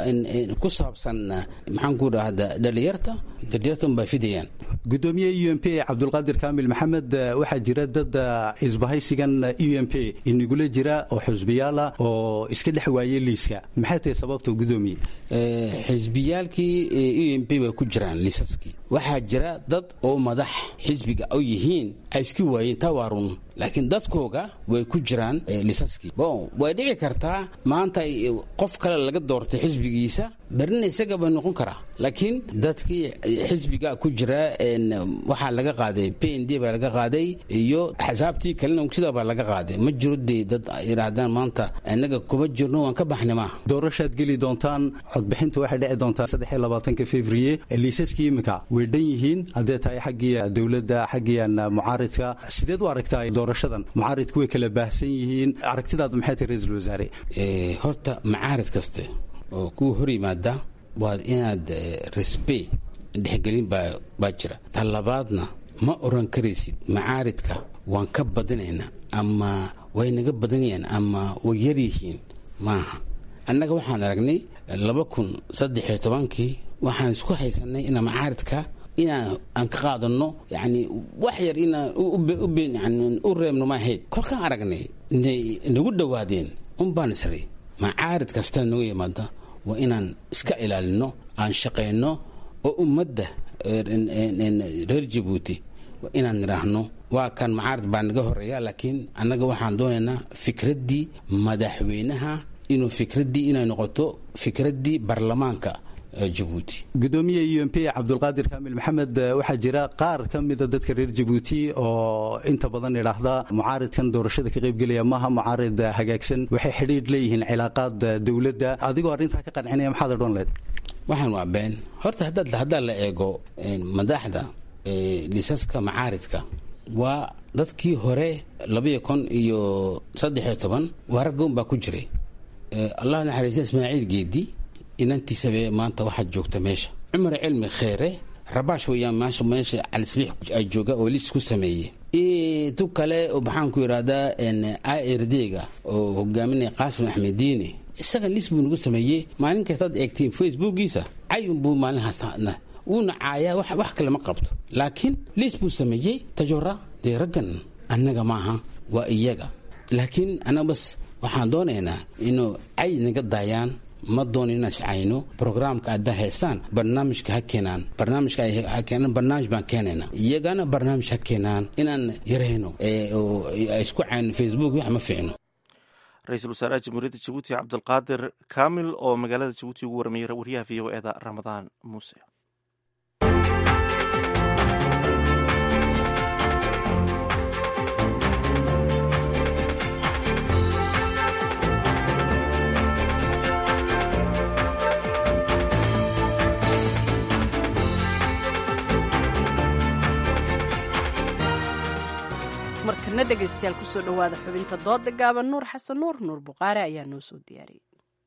ku saabsan maxaan ku dhahda dhalinyarta dhalinyarta unbaa fidayaan gudoomiye u m p cabdulqaadir kaamil maxamed waxaa jira dad isbahaysigan u m p inagula jira oo xusbiyaala oo iska dhex waayey liiska maxay tahay sababta gudoomiye xisbiyaalkii u m p way ku jiraan liisaskii waxaa jira dad oo madax xisbiga u yihiin ay iska waayeen taa waa run laakiin dadkooga way ku jiraan liisaskii bon way dhici kartaa maanta qof kale laga doortay xisbigiisa berina isaga bay noqon karaa laakiin dadkii xisbiga ku jira waxaa laga qaaday p n d baa laga qaaday iyo axsaabtii kalena sida baa laga qaaday ma jiro dee dad yidhaahdaan maanta inaga kuma jirno waan ka baxnay maaha doorashaad geli doontaan codbixinta waxay dhici doontaa saddex iyo labaatanka februye liisaskii iminka way dhan yihiin haddee tahay xaggii dowladda xaggiian mucaaridka sideed u aragtaa doorashadan mucaaridku way kala baahsan yihiin aragtidaadu maxay tahay ra-iisul wasaare horta macaarid kaste oo kuwa hor yimaada waa inaad resbe dhexgelin baa jira ta labaadna ma oran karaysid macaaridka waan ka badinaynaa ama way naga badanayaan ama way yaryihiin maaha annaga waxaan aragnay laba kun saddexiyo tobankii waxaan isku haysanay ina macaaridka inaan aan ka qaadano yani wax yar inaan u reebno ma ahayd kolkaan aragnay nagu dhowaadeen unbaan isray macaarid kasta naga yimaada waa inaan iska ilaalino aan shaqayno oo ummadda reer jabuuti waa inaan nidhaahno waa kan macaarid baa naga horeeya laakiin annaga waxaan doonaynaa fikraddii madaxweynaha inuu fikraddii inay noqoto fikraddii baarlamaanka jabuuti gudoomiye u m p cabdulqaadir kaamil maxamed waxaa jira qaar ka mida dadka reer jabuuti oo inta badan idhaahda mucaaridkan doorashada ka qaybgelaya maaha mucaarid hagaagsan waxay xidhiidh leeyihiin cilaaqaad dowladda adigoo arrintaa ka qancinaya maxaad odhan leed waxaan waa been horta haddaa la eego madaxda liisaska macaaridka waa dadkii hore labaiyo kun iyo saddexiyo toban waa raggoon baa ku jiray allah naxariista ismaaciil geedi inantiisabe maanta waxaad joogta meesha cumar cilmi kheere rabaash weeyaan maasha meesha calisbiix ay jooga oo lis ku sameeye tu kale maxaan ku yidhahdaa irdga oo hogaaminaya qaasim axmed diine isaga lis buu nagu sameeyey maalin kastaad eegtiin facebookiisa cayun buu maalinhaasna wuuna caayaa wax kale ma qabto laakiin lis buu sameeyey tajora dee raggan annaga maaha waa iyaga laakiin annaga bas waxaan doonaynaa inuu cay naga daayaan ma doono inaan iscayno brograamka aada haystaan barnaamijka ha keenaan barnaamijka ha keenaan barnaamij baan keenayna iyagana barnaamij ha keenaan inaan yarayno isku cayno facebook wax ma fiicno ra-iisul wasaaraha jamhuuriyadda jabuuti cabdulqaadir kaamil oo magaalada jabuuti ugu warmiyey waryaha v o eda ramadaan muuse markana dhegaystayaal kusoo dhowaada xubinta dooda gaaban nuur xasan nuur nuur buqaare ayaa noo soo diyaariyey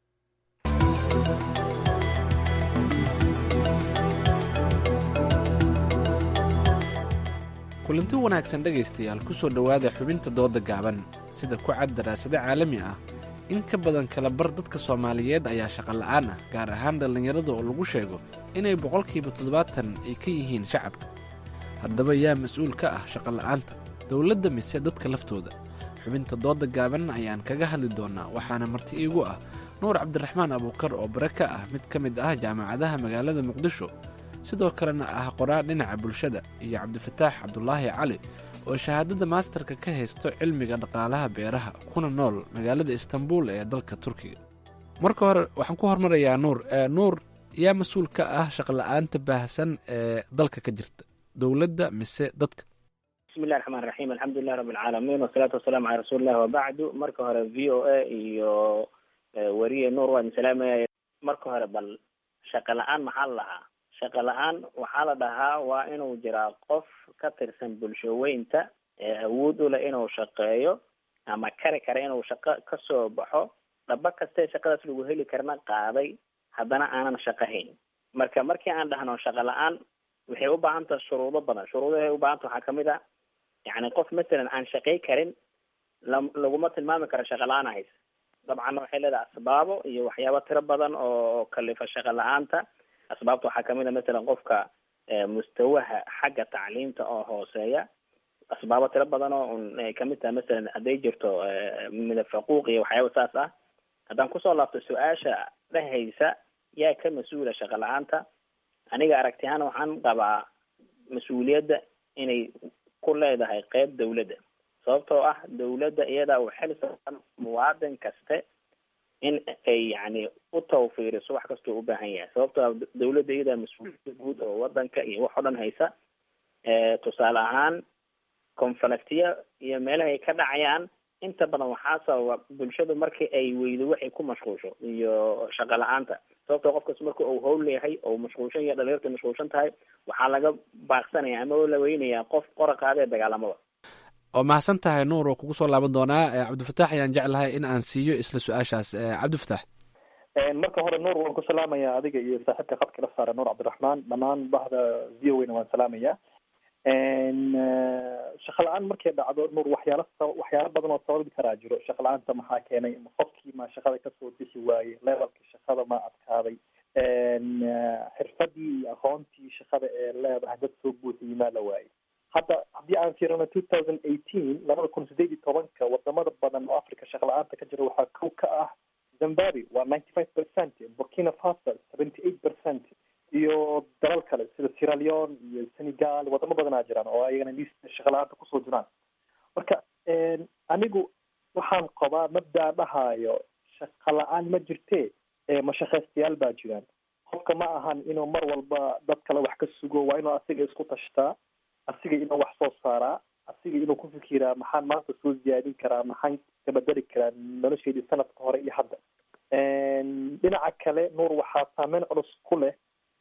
kulanti wanaagsan dhegaystayaal kusoo dhowaada xubinta dooda gaaban sida ku cad daraasado caalami ah in ka badan kala bar dadka soomaaliyeed ayaa shaqola'aan ah gaar ahaan dhallinyarada oo lagu sheego inay boqolkiiba toddobaatan ay ka yihiin shacabka haddaba yaa mas-uul ka ah shaqola'aanta dowladda mise dadka laftooda xubinta dooda gaaban ayaan kaga hadli doonaa waxaana marti iigu ah nuur cabdiraxmaan abuukar oo bare ka ah mid ka mid ah jaamacadaha magaalada muqdisho sidoo kalena ah qoraal dhinaca bulshada iyo cabdifataax cabdulaahi cali oo shahaadada maastarka ka haysto cilmiga dhaqaalaha beeraha kuna nool magaalada istanbul ee dalka turkiga marka hore waxaan ku hormarayaa nuur nuur yaa mas-uul ka ah shaqola'aanta baahsan ee dalka ka jirta dowladda mise dadka bismillahi raxmaan raxiim alxamdulilahi rabbi alcaalamiin wasalaatu wasalaamu calaa rasuulillahi wabacdu marka hore v o a iyo weriye nuur waan salaamaya marka hore bal shaqo la-aan maxaa la dhahaa shaqo la-aan waxaa la dhahaa waa inuu jiraa qof ka tirsan bulshaweynta ee awood u leh inuu shaqeeyo ama kari kara inuu shaqo kasoo baxo dhaba kastee shaqadaas lagu heli karna qaaday haddana aanan shaqahayn marka markii aan dhahno shaqo la-aan waxay u baahan taha shuruudo badan shuruudahay u baahanta waxaa kamid a yani qof masalan aan shaqay karin la laguma tilmaami karo shaqa la-aan hays dabcan waxay leedahay asbaabo iyo waxyaabo tiro badan oo kalifa shaqa la-aanta asbaabta waxaa kamid a masalan qofka mustawaha xagga tacliimta oo hooseeya asbaabo tiro badan oo un ay kamid tahay masalan hadday jirto midafaquuq iyo waxyaaba saas ah haddaan kusoo laabto su-aasha dhehaysa yaa ka mas-uula shaqa la-aanta aniga aragti ahaan waxaan qabaa mas-uuliyadda inay ku leedahay qeyb dawladda sababtoo ah dawladda iyada uu xil saaran muwaadin kaste in ay yani u tawfiiriso wax kastoo u baahan yahay sababtoo ah dawladda iyada mas-uuliyadda guud oo wadanka iyo wax o dhan haysa tusaale ahaan conflictiya iyo meelaha ay ka dhacayaan inta badan waxaa sababa bulshadu markii ay weydo waxay ku mashquulsho iyo shaqo la-aanta sababtoo qofkas marka uu howl yahay oo mashquulshan yahay dhalinyarta mashquulshan tahay waxaa laga baaqsanaya ama la weynayaa qof qora qaadee dagaalamada oo mahadsan tahay nuur oo kugu soo laaban doonaa cabdifataax ayaan jeclahay in aan siiyo isla su-aashaas cabdifataax marka hore nuur waan ku salaamaya adiga iyo saaxiibka khadka la saara nuur cabdiraxmaan dhammaan bahda v o na waan salaamaya shaqa la-aan markay dhacdo nuur waxyaala waxyaalo badan oo sababi karaa jiro shaqa la-aanta maxaa keenay qofkii ma shaqada kasoo bixi waaye levelkii shaqada ma adkaaday xirfadii iyo aqoontii shaqada ee leedahay dad soo buuxiyey maa la waayey hadda haddii aan fiirino two thousand eighteen labada kun sideed iyo tobanka wadamada badan oo africa shaqa la-aanta ka jira waxaa kow ka ah zimbabwe waa ninety five percent burkina faso seventy eight percent iyo dalal kale sida sierra leone iyo senegal wadamo badanaa jiraan oo ayagana liista shaqa la-aanta kusoo jiraan marka anigu waxaan qabaa mabdaa dhahaayo shaqa la-aan ma jirtee mashaqaystayaal baa jiraan qofka ma ahan inuu mar walba dad kale wax ka sugo waa inuu asiga isku tashtaa asiga inuu wax soo saaraa asiga inuu ku fikiraa maxaan maanta soo ziyaadin karaa maxaan kabedeli karaa nolosheedii sanadka hore iyo hadda dhinaca kale nuur waxaa saameyn culus ku leh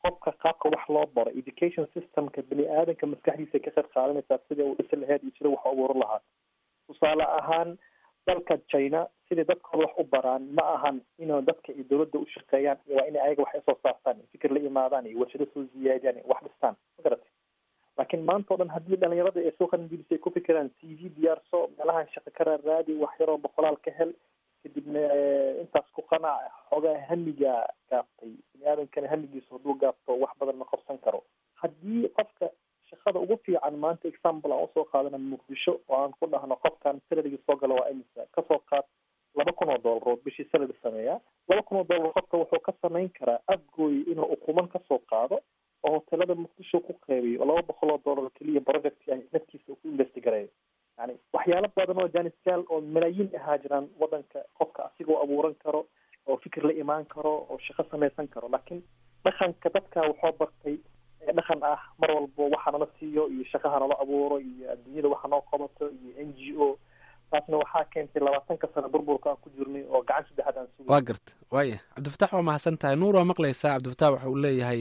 qofka qaabka wax loo baro education systemka bini aadanka maskaxdiisa ka qayb qaadanaysaa sida uu dhisi lahayd iyo sida wax u abuuran lahaa tusaale ahaan dalka china siday dadkooda wax u baraan ma ahan inuu dadka iyo dowladda u shaqeeyaan waa inay ayaga wax soo saartaan fikir la imaadaan iyo warshado soo ziyaadiyaan iyo wax dhistaan ma garatay laakiin maanta o dhan haddii dhalinyarada ay soo qalinjibisa ay ku fikiraan c v diyaarso meelahan shaqo ka raaraadi wax yaroo boqolaal ka hel kadibna intaas ku qanac xoogaa hamiga gaaftay bini aadankana hamigiisa hadduu gaafto wax badan ma qabsan karo haddii qofka shaqada ugu fiican maanta example aan usoo qaadana muqdisho oo aan ku dhahno qofkan salariga soo gala waa imisa kasoo qaad laba kun oo dollarood bishii salary sameeya laba kun oo dollar qofka wuxuu ka samayn karaa afgooy inuu ukuman kasoo qaado oo hotelada muqdisho ku qeybiyo oo laba boqol oo dollar keliya project ah naftiisa uu ku investigareeyo yani waxyaalo badan oo janisyaal oo malaayiin ahaa jiraan wadanka qofka asigoo abuuran karo oo fikir la imaan karo oo shaqo samaysan karo laakiin dhaqanka dadka wuxuu bartay dhaqan ah mar walbo waxa nala siiyo iyo shaqaha nala abuuro iyo adduunyada waxa noo qabato iyo n g o taasna waxaa keentay labaatanka sano burburka aan ku jirnay oo gacan saddexaad aan sugay waa garta waaya cabdifatax waa mahadsan tahay nuur waa maqlaysaa cabdifatax waxa uu leeyahay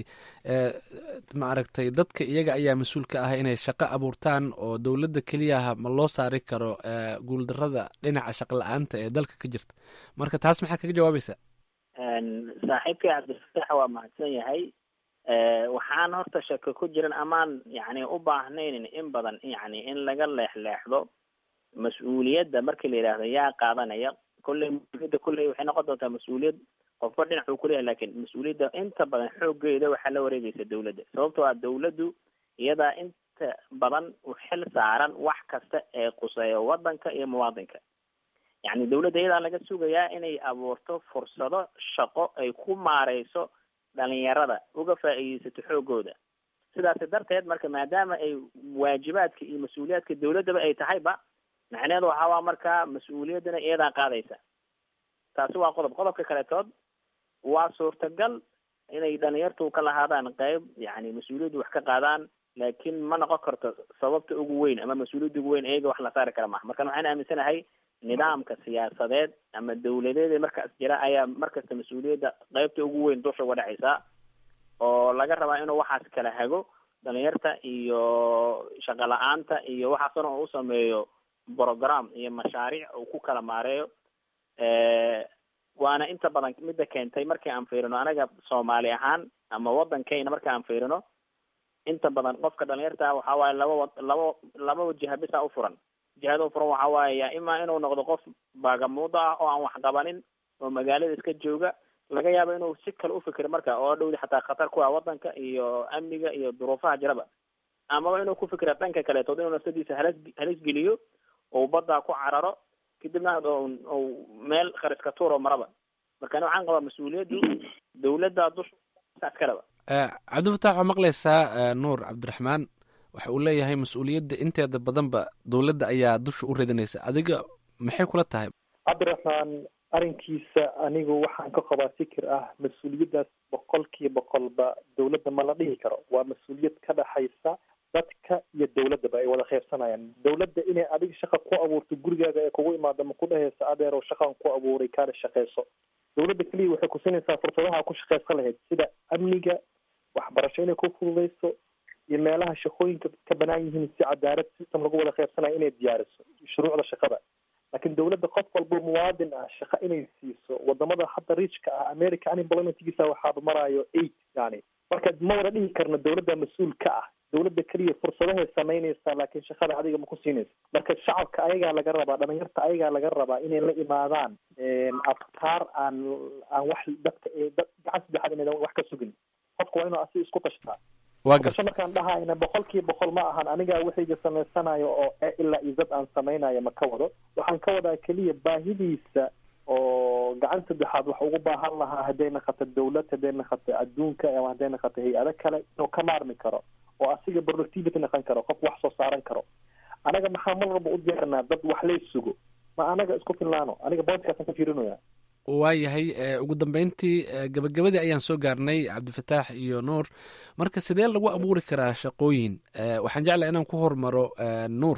ma aragtay dadka iyaga ayaa mas-uul ka ah inay shaqo abuurtaan oo dowladda keliyaha ma loo saari karo guuldarada dhinaca shaqo la-aanta ee dalka ka jirta marka taas maxaa kaga jawaabaysaa saaxiibkay cabdifatax waa mahadsan yahay waxaan horta shako ku jiran amaan yani u baahnaynin in badan yani in laga leexleexdo mas-uuliyadda markii la yidhaahdo yaa qaadanaya kolley mas-uuliyadda kolley waxay noqon doontaa mas-uuliyad qofba dhinac uu kuleeyahay lakin mas-uuliyadda inta badan xooggeeda waxaa la wareegaysa dawladda sababtoo ah dawladdu iyadaa inta badan u xil saaran wax kasta ee quseeya wadanka iyo muwaadinka yani dawladda iyadaa laga sugayaa inay abuurto fursado shaqo ay ku maareyso dhalinyarada uga faa'iideysato xoogooda sidaasi darteed marka maadaama ay waajibaadka iyo mas-uuliyaadka dawladdaba ay tahayba macneheedu waxaa waa markaa mas-uuliyaddana iyadaa qaadaysa taasi waa qodob qodobka kaletood waa suurtagal inay dhalinyartu ka lahaadaan qeyb yani mas-uuliyaddu wax ka qaadaan laakiin ma noqon karto sababta ugu weyn ama mas-uuliyadda ugu weyn iyaga wax la saari kara maha markan waxaan aaminsanahay nidaamka siyaasadeed ama dawladeed markaas jira ayaa markasta mas-uuliyadda qeybta ugu weyn dusha uga dhacaysa oo laga rabaa inuu waxaas kala hago dhalinyarta iyo shaqo la-aanta iyo waxaasna uu usameeyo program iyo mashaariic uu ku kala maareeyo waana inta badan midda keentay markii aan fiirino anaga soomaali ahaan ama wadankeyna marki aan fiirino inta badan qofka dhalinyarta waxa waaye laba wa laba laba wajiha bisa ufuran jihada ufuran waxa waaye ya ima inuu noqdo qof baagamuudo ah oo aan wax qabanin oo magaalada iska jooga laga yaabo inuu si kale ufikiro marka oo dhowdi xataa khatar ku ah wadanka iyo amniga iyo duruufaha jiraba amaba inuu ku fikira dhanka kaleetood inuu nafsadiisa halis halis geliyo oo baddaa ku cararo kadibna u meel khariska tuuro maraba marka ani waxaan qabaa mas-uuliyaddu dawladda dusha saas kaleba cabdifatax waa maqlaysaa nuur cabdiraxmaan waxa uu leeyahay mas-uuliyadda inteeda badanba dowladda ayaa dusha u ridinaysa adiga maxay kula tahay cabdiraxmaan arrinkiisa anigu waxaan ka qabaa fikir ah mas-uuliyaddaas boqolkiiba boqolba dawladda ma la dhihi karo waa mas-uuliyad ka dhaxaysa dadka iyo dawladdaba ay wada kheybsanayaan dawladda inay adiga shaqa ku abuurto gurigaaga ee kugu imaado ma ku dhehaysa adeerow shaqan ku abuuray kaana shaqeyso dawladda keliya waxay kusinaysaa fursadaha ku shaqeysan lahayd sida amniga waxbarasho inay ku fududeyso iyo meelaha shaqooyinka ka banaan yihiin si cadaalad system lagu wada kheybsanayo inay diyaariso shuruucda shaqada laakiin dawladda qof walbo muwaadin ah shaqa inay siiso wadamada hadda riijka ah america unemploymentgiisa waxaaba maraayo eight yani marka ma wada dhihi karno dawladda mas-uul ka ah dawladda keliya fursadahay samaynaysaa laakiin shaqada adiga ma ku siinaysa marka shacabka ayagaa laga rabaa dhalinyarta ayagaa laga rabaa inay la imaadaan afkaar aan aan wax dadka dad gacan saddexaad inaydan wax ka sugin qofka waa inuu asi isku tashtaa kasho markaan dhahayna boqol kiiba boqol ma ahan anigaa waxayga samaysanayo oo ilaa iyo dad aan samaynayo ma ka wado waxaan ka wadaa keliya baahidiisa oo gacan saddexaad wax ugu baahan lahaa hadday naqato dawlad hadday naqato adduunka ama hadday naqato hay-ado kale inuu ka maarmi karo oo asiga productivity naqon karo qof wax soo saaran karo anaga maxaa mar walba u diyaarnaa dad wax lay sugo ma anaga isku filnaano aniga boodkaasaan ka fiirinaya waayahay ugu dambeyntii gabagabadii ayaan soo gaarnay cabdifataax iyo nuur marka sidee lagu abuuri karaa shaqooyin waxaan jeclaha inaan ku hormaro nuur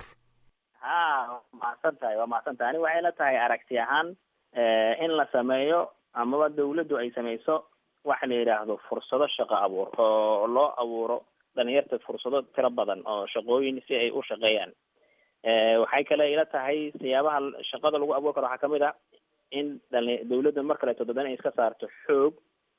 ha waa mahadsan tahay waa mahadsan tahay ani waxay la tahay aragti ahaan in la sameeyo amaba dawladdu ay sameyso waxa la yidhaahdo fursado shaqo abuur oo loo abuuro dhalinyarta fursado tiro badan oo shaqooyin si ay u shaqeeyaan waxay kale ila tahay siyaabaha shaqada lagu abuuri karo waxaa kamid ah in dhali dawladda mar kaleeto dadan ay iska saarto xoog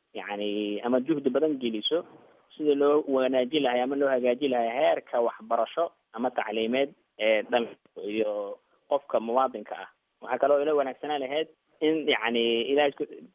yacni ama juhdi badan geliso sidii loo wanaajin lahay ama loo hagaajin lahay heerka waxbarasho ama tacliimeed ee dhalinka iyo qofka muwaadinka ah waxaa kaloo ila wanaagsanaan lahayd in yacni ilahay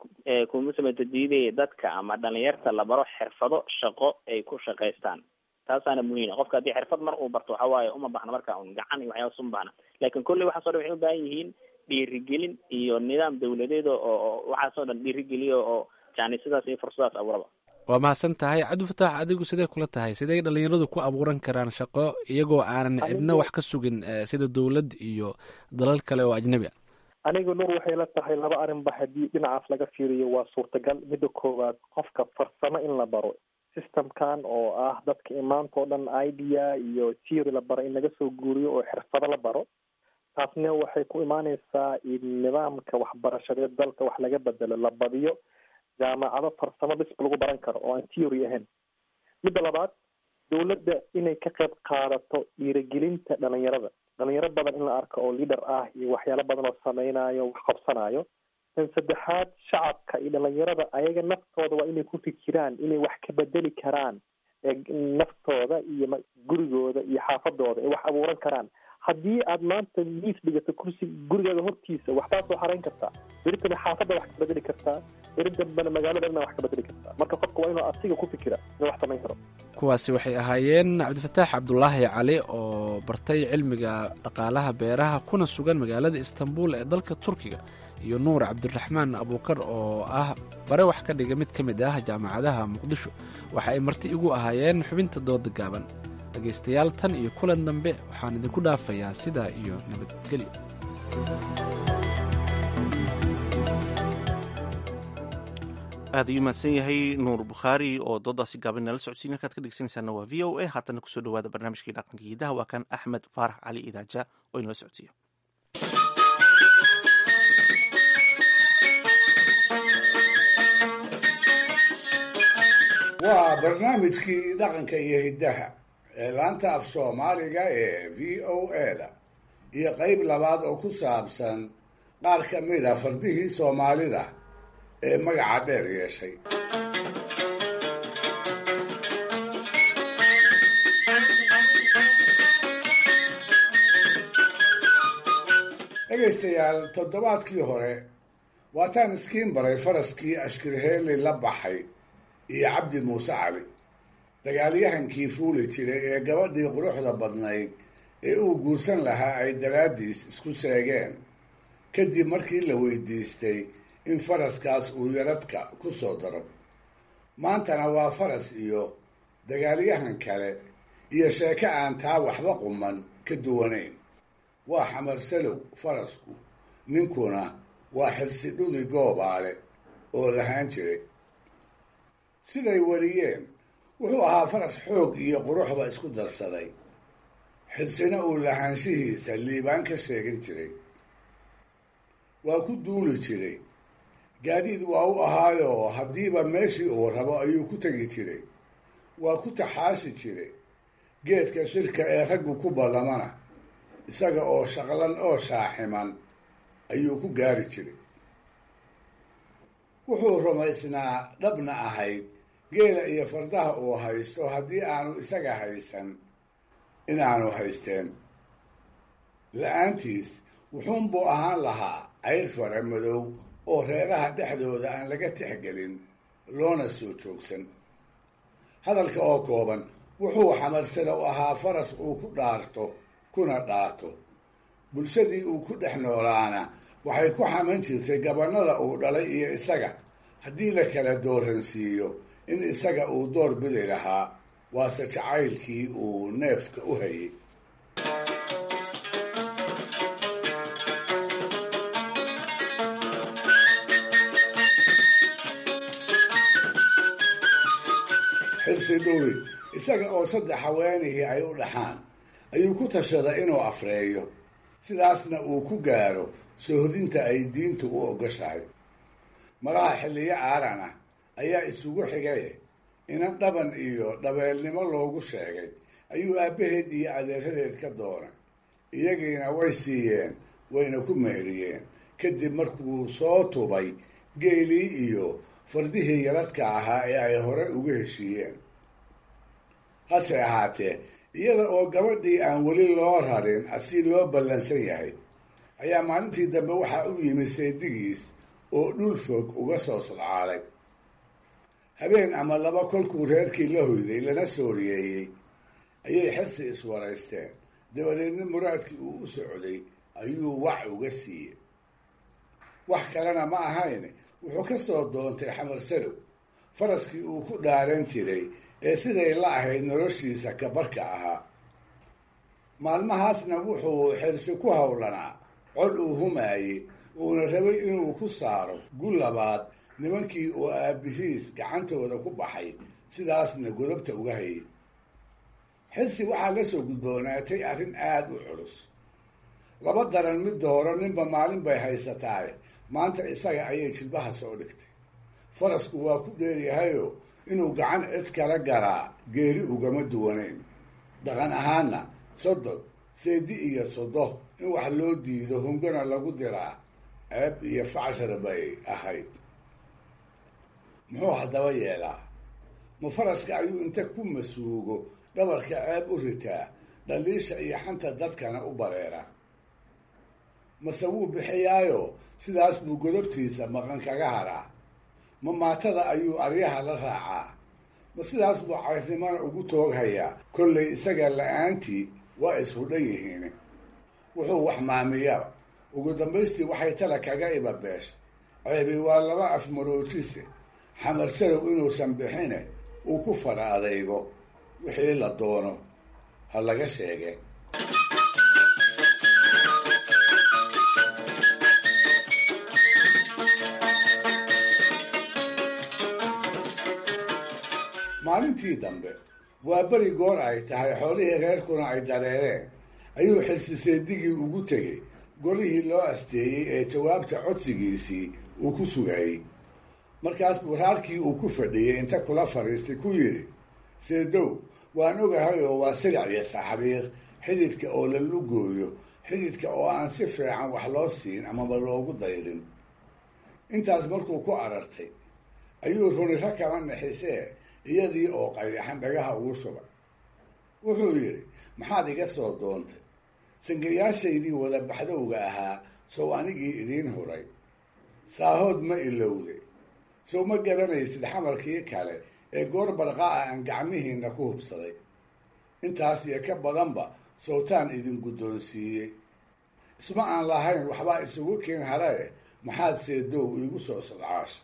kuma sameyto diidaya dadka ama dhalinyarta la baro xirfado shaqo ay ku shaqaystaan taasaana muhiima qofka haddii xirfad mar uu barto waxa waaye uma baxna marka un gacan iyo waxyaabas uma baxna laakin kolley waxaas o dhan waxay u baahan yihiin dhiirigelin iyo nidaam dawladeed oo waxaas oo dhan dhiirigeliyo oo yani sidaas iyo fursadaas abuuraba waa mahadsan tahay cabdifataax adigu sidee kula tahay sidee dhalinyaradu ku abuuran karaan shaqo iyagoo aanan cidna wax ka sugin sida dowlad iyo dalal kale oo ajnabi ah aniga nuur waxay la tahay laba arrinba haddii dhinacaas laga fiiriyo waa suurtagal midda koowaad qofka farsamo in la baro systemkan oo ah dadka imaanta oo dhan idea iyo theory la baro in laga soo guuriyo oo xirfado la baro taasna waxay ku imaaneysaa in nidaamka waxbarashadeed dalka wax laga bedelo la badiyo jaamacado farsamo bisb lagu baran karo oo aan theory ahayn midda labaad dowladda inay ka qayb qaadato dhiirigelinta dhalinyarada dhalinyaro badan in la arko oo leader ah iyo waxyaalo badan oo sameynayo wax qabsanayo tan saddexaad shacabka iyo dhalinyarada ayaga naftooda waa inay ku fikiraan inay wax ka bedeli karaan naftooda iyo gurigooda iyo xaafadooda ay wax abuuran karaan haddii aad maanta miis dhigato kursi gurigaada hortiisa waxbaad soo xarayn kartaa beritana xaafadda wax ka bedeli kartaa beri dambena magaalada dhanna wax ka bedeli kartaa marka qofka waa inuu asiga ku fikira inuu wax samayn karo kuwaasi waxay ahaayeen cabdifataax cabdulaahi cali oo bartay cilmiga dhaqaalaha beeraha kuna sugan magaalada istanbul ee dalka turkiga iyo nuur cabdiraxmaan abuukar oo ah bare wax ka dhiga mid ka mid ah jaamacadaha muqdisho waxa ay marti igu ahaayeen xubinta dooda gaaban dhegaystayaal tan iyo kulan dambe waxaan idinku dhaafayaa sidaa iyo nabadgelyo aad ayuu mahadsan yahay nuur bukhaari oo doodaasi gaaban nala socodsiin halkaad ka dhegeysanaysaana waa v o a haatana kusoo dhawaada barnaamijkii dhaqanka hidaha waa kan axmed faarax cali idaaja oo inala socodsiiya waa barnaamijkii dhaqanka iyo hiddaha ee laanta af soomaaliga ee v o a-da iyo qeyb labaad oo ku saabsan qaar ka mid a fardihii soomaalida ee magaca dheer yeeshay dhegaystayaal toddobaadkii hore waataan iskiin baray faraskii ashkirheeli la baxay iyo cabdi muuse cali dagaalyahankii fuuli jiray ee gabadhii quruxda badnayd ee uu guursan lahaa ay daraaddiis isku seegeen kadib markii la weydiistay in faraskaas uu yaradka ku soo daro maantana waa faras iyo dagaalyahan kale iyo sheeko aan taa waxba quman ka duwanayn waa xamarsalow farasku ninkuna waa xilsidhudi goobaale oo lahaan jiray siday wariyeen wuxuu ahaa faras xoog iyo quruxba isku darsaday xilsina uu lahaanshihiisa liibaan ka sheegin jiray waa ku duuli jiray gaadiid waa u ahaayoo haddiiba meeshii uu rabo ayuu ku tegi jiray waa ku taxaashi jiray geedka shirka ee raggu ku ballamana isaga oo shaqlan oo shaaximan ayuu ku gaari jiray wuxuu rumaysnaa dhabna ahayd geela iyo fardaha uu haysto haddii aanu isaga haysan inaanu haysteen la-aantiis wuxuunbuu ahaan lahaa cayr fara madow oo reeraha dhexdooda aan laga tixgelin loona soo joogsan hadalka oo kooban wuxuu xamarsalow ahaa faras uu ku dhaarto kuna dhaato bulshadii uu ku dhex noolaana waxay ku xaman jirtay gabannada uu dhalay iyo isaga haddii la kala dooransiiyo in isaga uu door bidi lahaa waase jacaylkii uu neefka u hayay xilsi dhuwi isaga oo saddex haweenihii ay u dhaxaan ayuu ku tashaday inuu afreeyo sidaasna uu ku gaaro soohodinta ay diintu u ogoshahay malaha xilliyo aaran ah ayaa isugu xigay inan dhaban iyo dhabeelnimo loogu sheegay ayuu aabbaheed iyo adeeradeed ka doonay iyagiina way siiyeen wayna ku meheriyeen kadib markuu soo tubay geelii iyo fardihii yaradka ahaa ee ay hore uga heshiiyeen hase ahaatee iyada oo gabadhii aan weli loo rarin asi loo ballansan yahay ayaa maalintii dambe waxaa u yimid saydigiis oo dhul fog uga soo sodcaalay habeen ama laba kolkuu reerkii la hoyday lana sooriyeeyey ayay xersi iswaraysteen dabadeedna muraadkii uu u socday ayuu wac uga siiyey wax kalena ma ahayn wuxuu ka soo doontay xamar sadow faraskii uu ku dhaaran jiray ee siday la ahayd noloshiisa kabarka ahaa maalmahaasna wuxuu xirsi ku howlanaa cod uu humaayey uuna rabay inuu ku saaro gu labaad nimankii oo aabihiis gacantooda ku baxay sidaasna godobta uga hayay xirsi waxaa la soo gudboonaatay arrin aada u culus laba daran mid dooro ninba maalin bay haysataaye maanta isaga ayay jilbaha soo dhigtay farasku waa ku dheeryahayoo inuu gacan cid kala garaa geeri ugama duwanayn dhaqan ahaanna sodog seedi iyo sodo in wax loo diido hungana lagu diraa ceeb iyo facshar bay ahayd muxuu haddaba yeelaa ma faraska ayuu inta ku masuugo dhabarka ceeb u ritaa dhaliisha iyo xanta dadkana u bareera mase wuu bixiyaayo sidaas buu godobtiisa maqan kaga haraa ma maatada ayuu aryaha la raacaa ma sidaas buu cayrnimana ugu tooghayaa kollay isaga la-aantii waa ishudhan yihiin wuxuu wax maamiyaba ugu dambaystii waxay tala kaga ibabeesha ceebi waa laba afmaroojise xamar sarow inuusan bixine uu ku fara adaygo wixii la doono ha laga sheege maalintii dambe waa beri goor ay tahay xoolihii reerkuna ay dareereen ayuu xilsiseedigii ugu tegey golihii loo asteeyey ee jawaabta codsigiisii uu ku sugayey markaas buu raarkii uu ku fadhiyey inta kula fadhiistay ku yidhi seedow waan ogahay oo waa siric iyo saxriir xididka oo la lugooyo xididka oo aan si fiican wax loo siin amaba loogu dayrin intaas markuu ku arartay ayuu runiro kama nixisee iyadii oo qayraxan dhagaha ugu shubay wuxuu yidhi maxaad iga soo doontay sangayaashaydii wada baxdowga ahaa sow anigii idiin huray saahood ma ilowday sow ma garanaysid xamarkii kale ee goor barqaa aan gacmihiina ku hubsaday intaas iyo ka badanba sowtaan idin guddoonsiiyey isma aan lahayn waxbaa isugu keen harae maxaad seedow iigu soo sodcaasha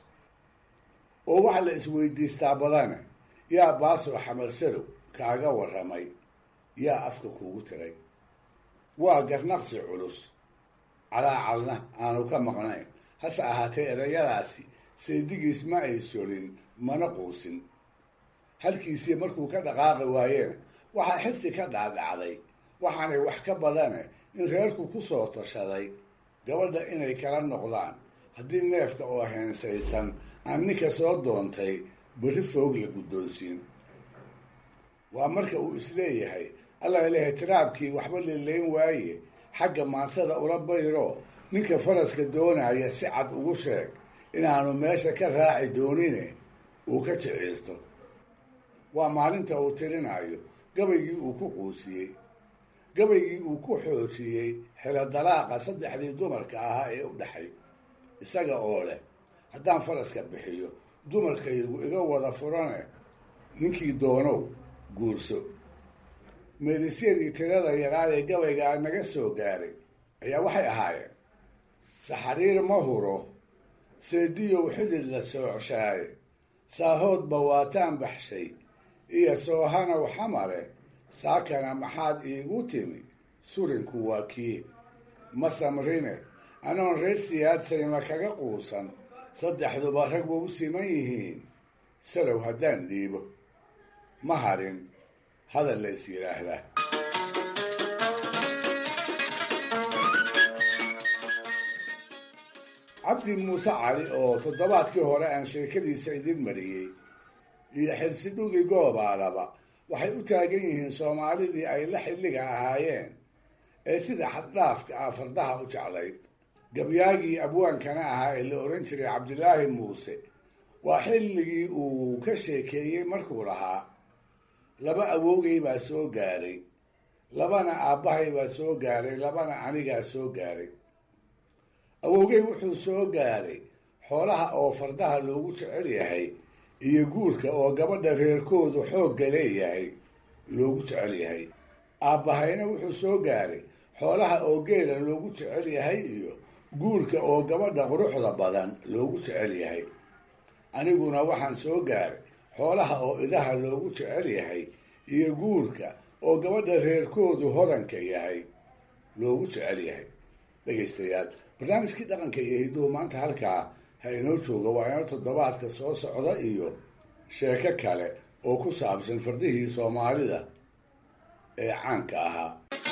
oo waxa la isweydiistaa badane yaa baasoo xamar sarow kaaga warramay yaa afka kuugu tiray waa garnaqsi culus calaacalna aanu ka maqnayn hase ahaatee erayadaasi seedigiis ma ay solin mana quusin halkiisii markuu ka dhaqaaqi waayena waxaa xirsi ka dhaadhacday waxaanay wax ka badane in reerku ku soo tashaday gabadha inay kala noqdaan haddii neefka oo heensaysan aan ninka soo doontay berri foog la guddoonsiin waa marka uu isleeyahay alla ilahay tiraabkii waxba lilayn waaye xagga maansada ula bayro ninka faraska doonaya si cad ugu sheeg inaanu meesha ka raaci doonine uu ka jiciirto waa maalinta uu tirinayo gabaygii uu ku quusiyey gabaygii uu ku xoojiyey xelo dalaaqa saddexdii dumarka ahaa ee u dhexay isaga oo leh haddaan faraska bixiyo dumarkaygu iga wada furane ninkii doonow guurso meedisyadii tirada yaraad ee gabaygaa naga soo gaaray ayaa waxay ahaayeen saxariir ma huro seediyow xidid la soocshaay saahoodba waataan baxshay iyo soohanow xamare saakana maxaad iigu timi surinku waa kii ma samrine anoon reer siyaadsayma kaga quusan saddexduba rag wa u siman yihiin salow haddaan dhiibo ma harin hadal la is yidhaahdaa cabdi muuse cali oo toddobaadkii hore aan sheekadiisa idin mariyey iyo xilsidhugi goobaalaba waxay u taagan yihiin soomaalidii ay la xilliga ahaayeen ee sida xaddhaafka ah fardaha u jeclayd gabyaagii abwaankana ahaa ee la odhan jiray cabdilaahi muuse waa xilligii uu ka sheekeeyey markuu lahaa laba awowgay baa soo gaaray labana aabbahay baa soo gaaray labana anigaa soo gaaray awowgay wuxuu soo gaaray xoolaha oo fardaha loogu jecel yahay iyo guurka oo gabadha reerkoodu xoogga leeyahay loogu jecel yahay aabbahayna wuxuu soo gaaray xoolaha oo geela loogu jecel yahay iyo guurka oo gabadha quruxda badan loogu jecel yahay aniguna waxaan soo gaaray xoolaha oo idaha loogu jecel yahay iyo guurka oo gabadha reerkoodu hodanka yahay loogu jecel yahay dhegaystayaal barnaamijkii dhaqanka iyo hidduhu maanta halkaa ha inoo jooga waa inoo toddobaadka soo socda iyo sheeko kale oo ku saabsan fardihii soomaalida ee caanka ahaa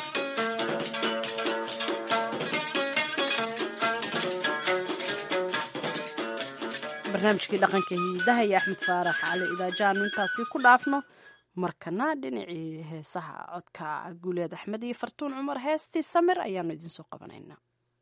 barnaamijkii dhaqanka hiidaha iyo axmed faarax cali idaajaanu intaasi ku dhaafno markana dhinacii heesaha codka guuleed axmed iyo fartuun cumar heestii samir ayaanu idinsoo qabanaynaa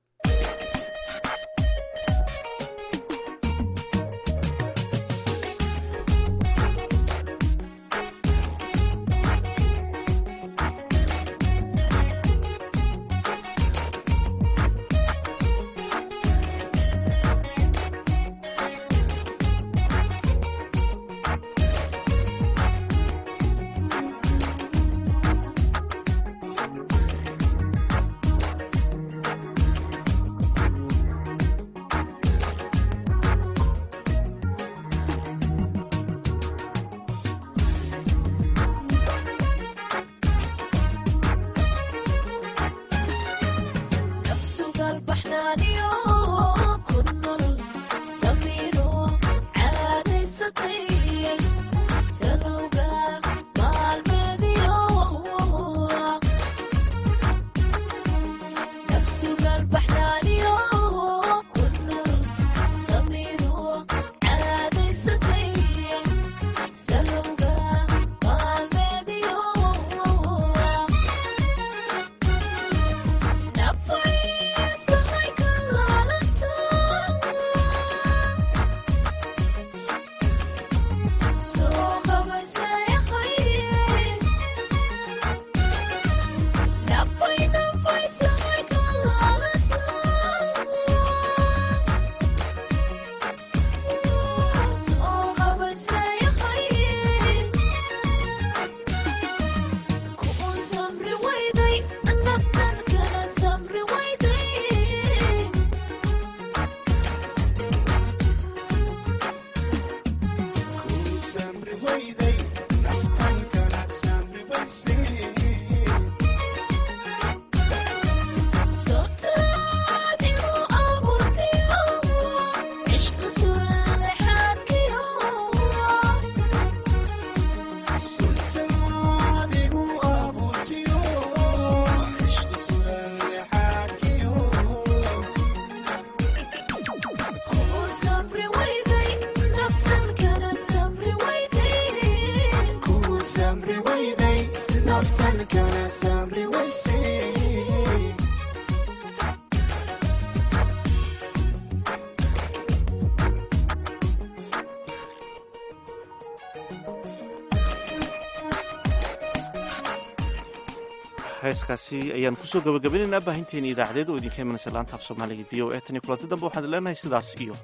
heeskaasi ayaan kusoo gabagabaynaynaa baahinteeni idaacadeed oo idinka imanaysa laanta af soomaaliga v o e tan iyo kulanti dambe waxaan leenahay sidaas iyo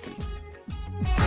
nabadgelyo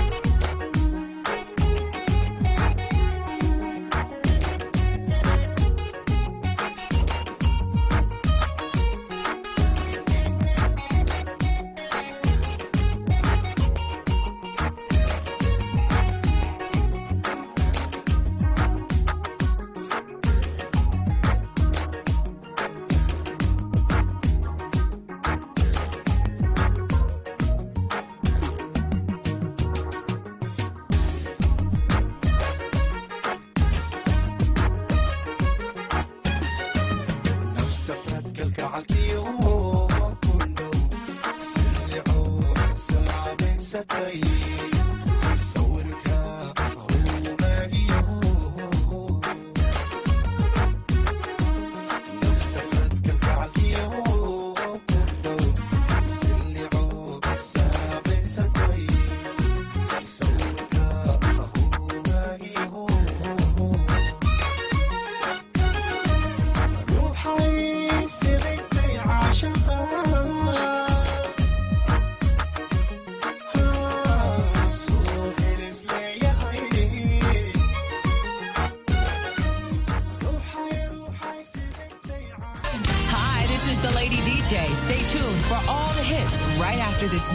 Hi, this is the Lady DJ. Stay tuned for all the hits right after this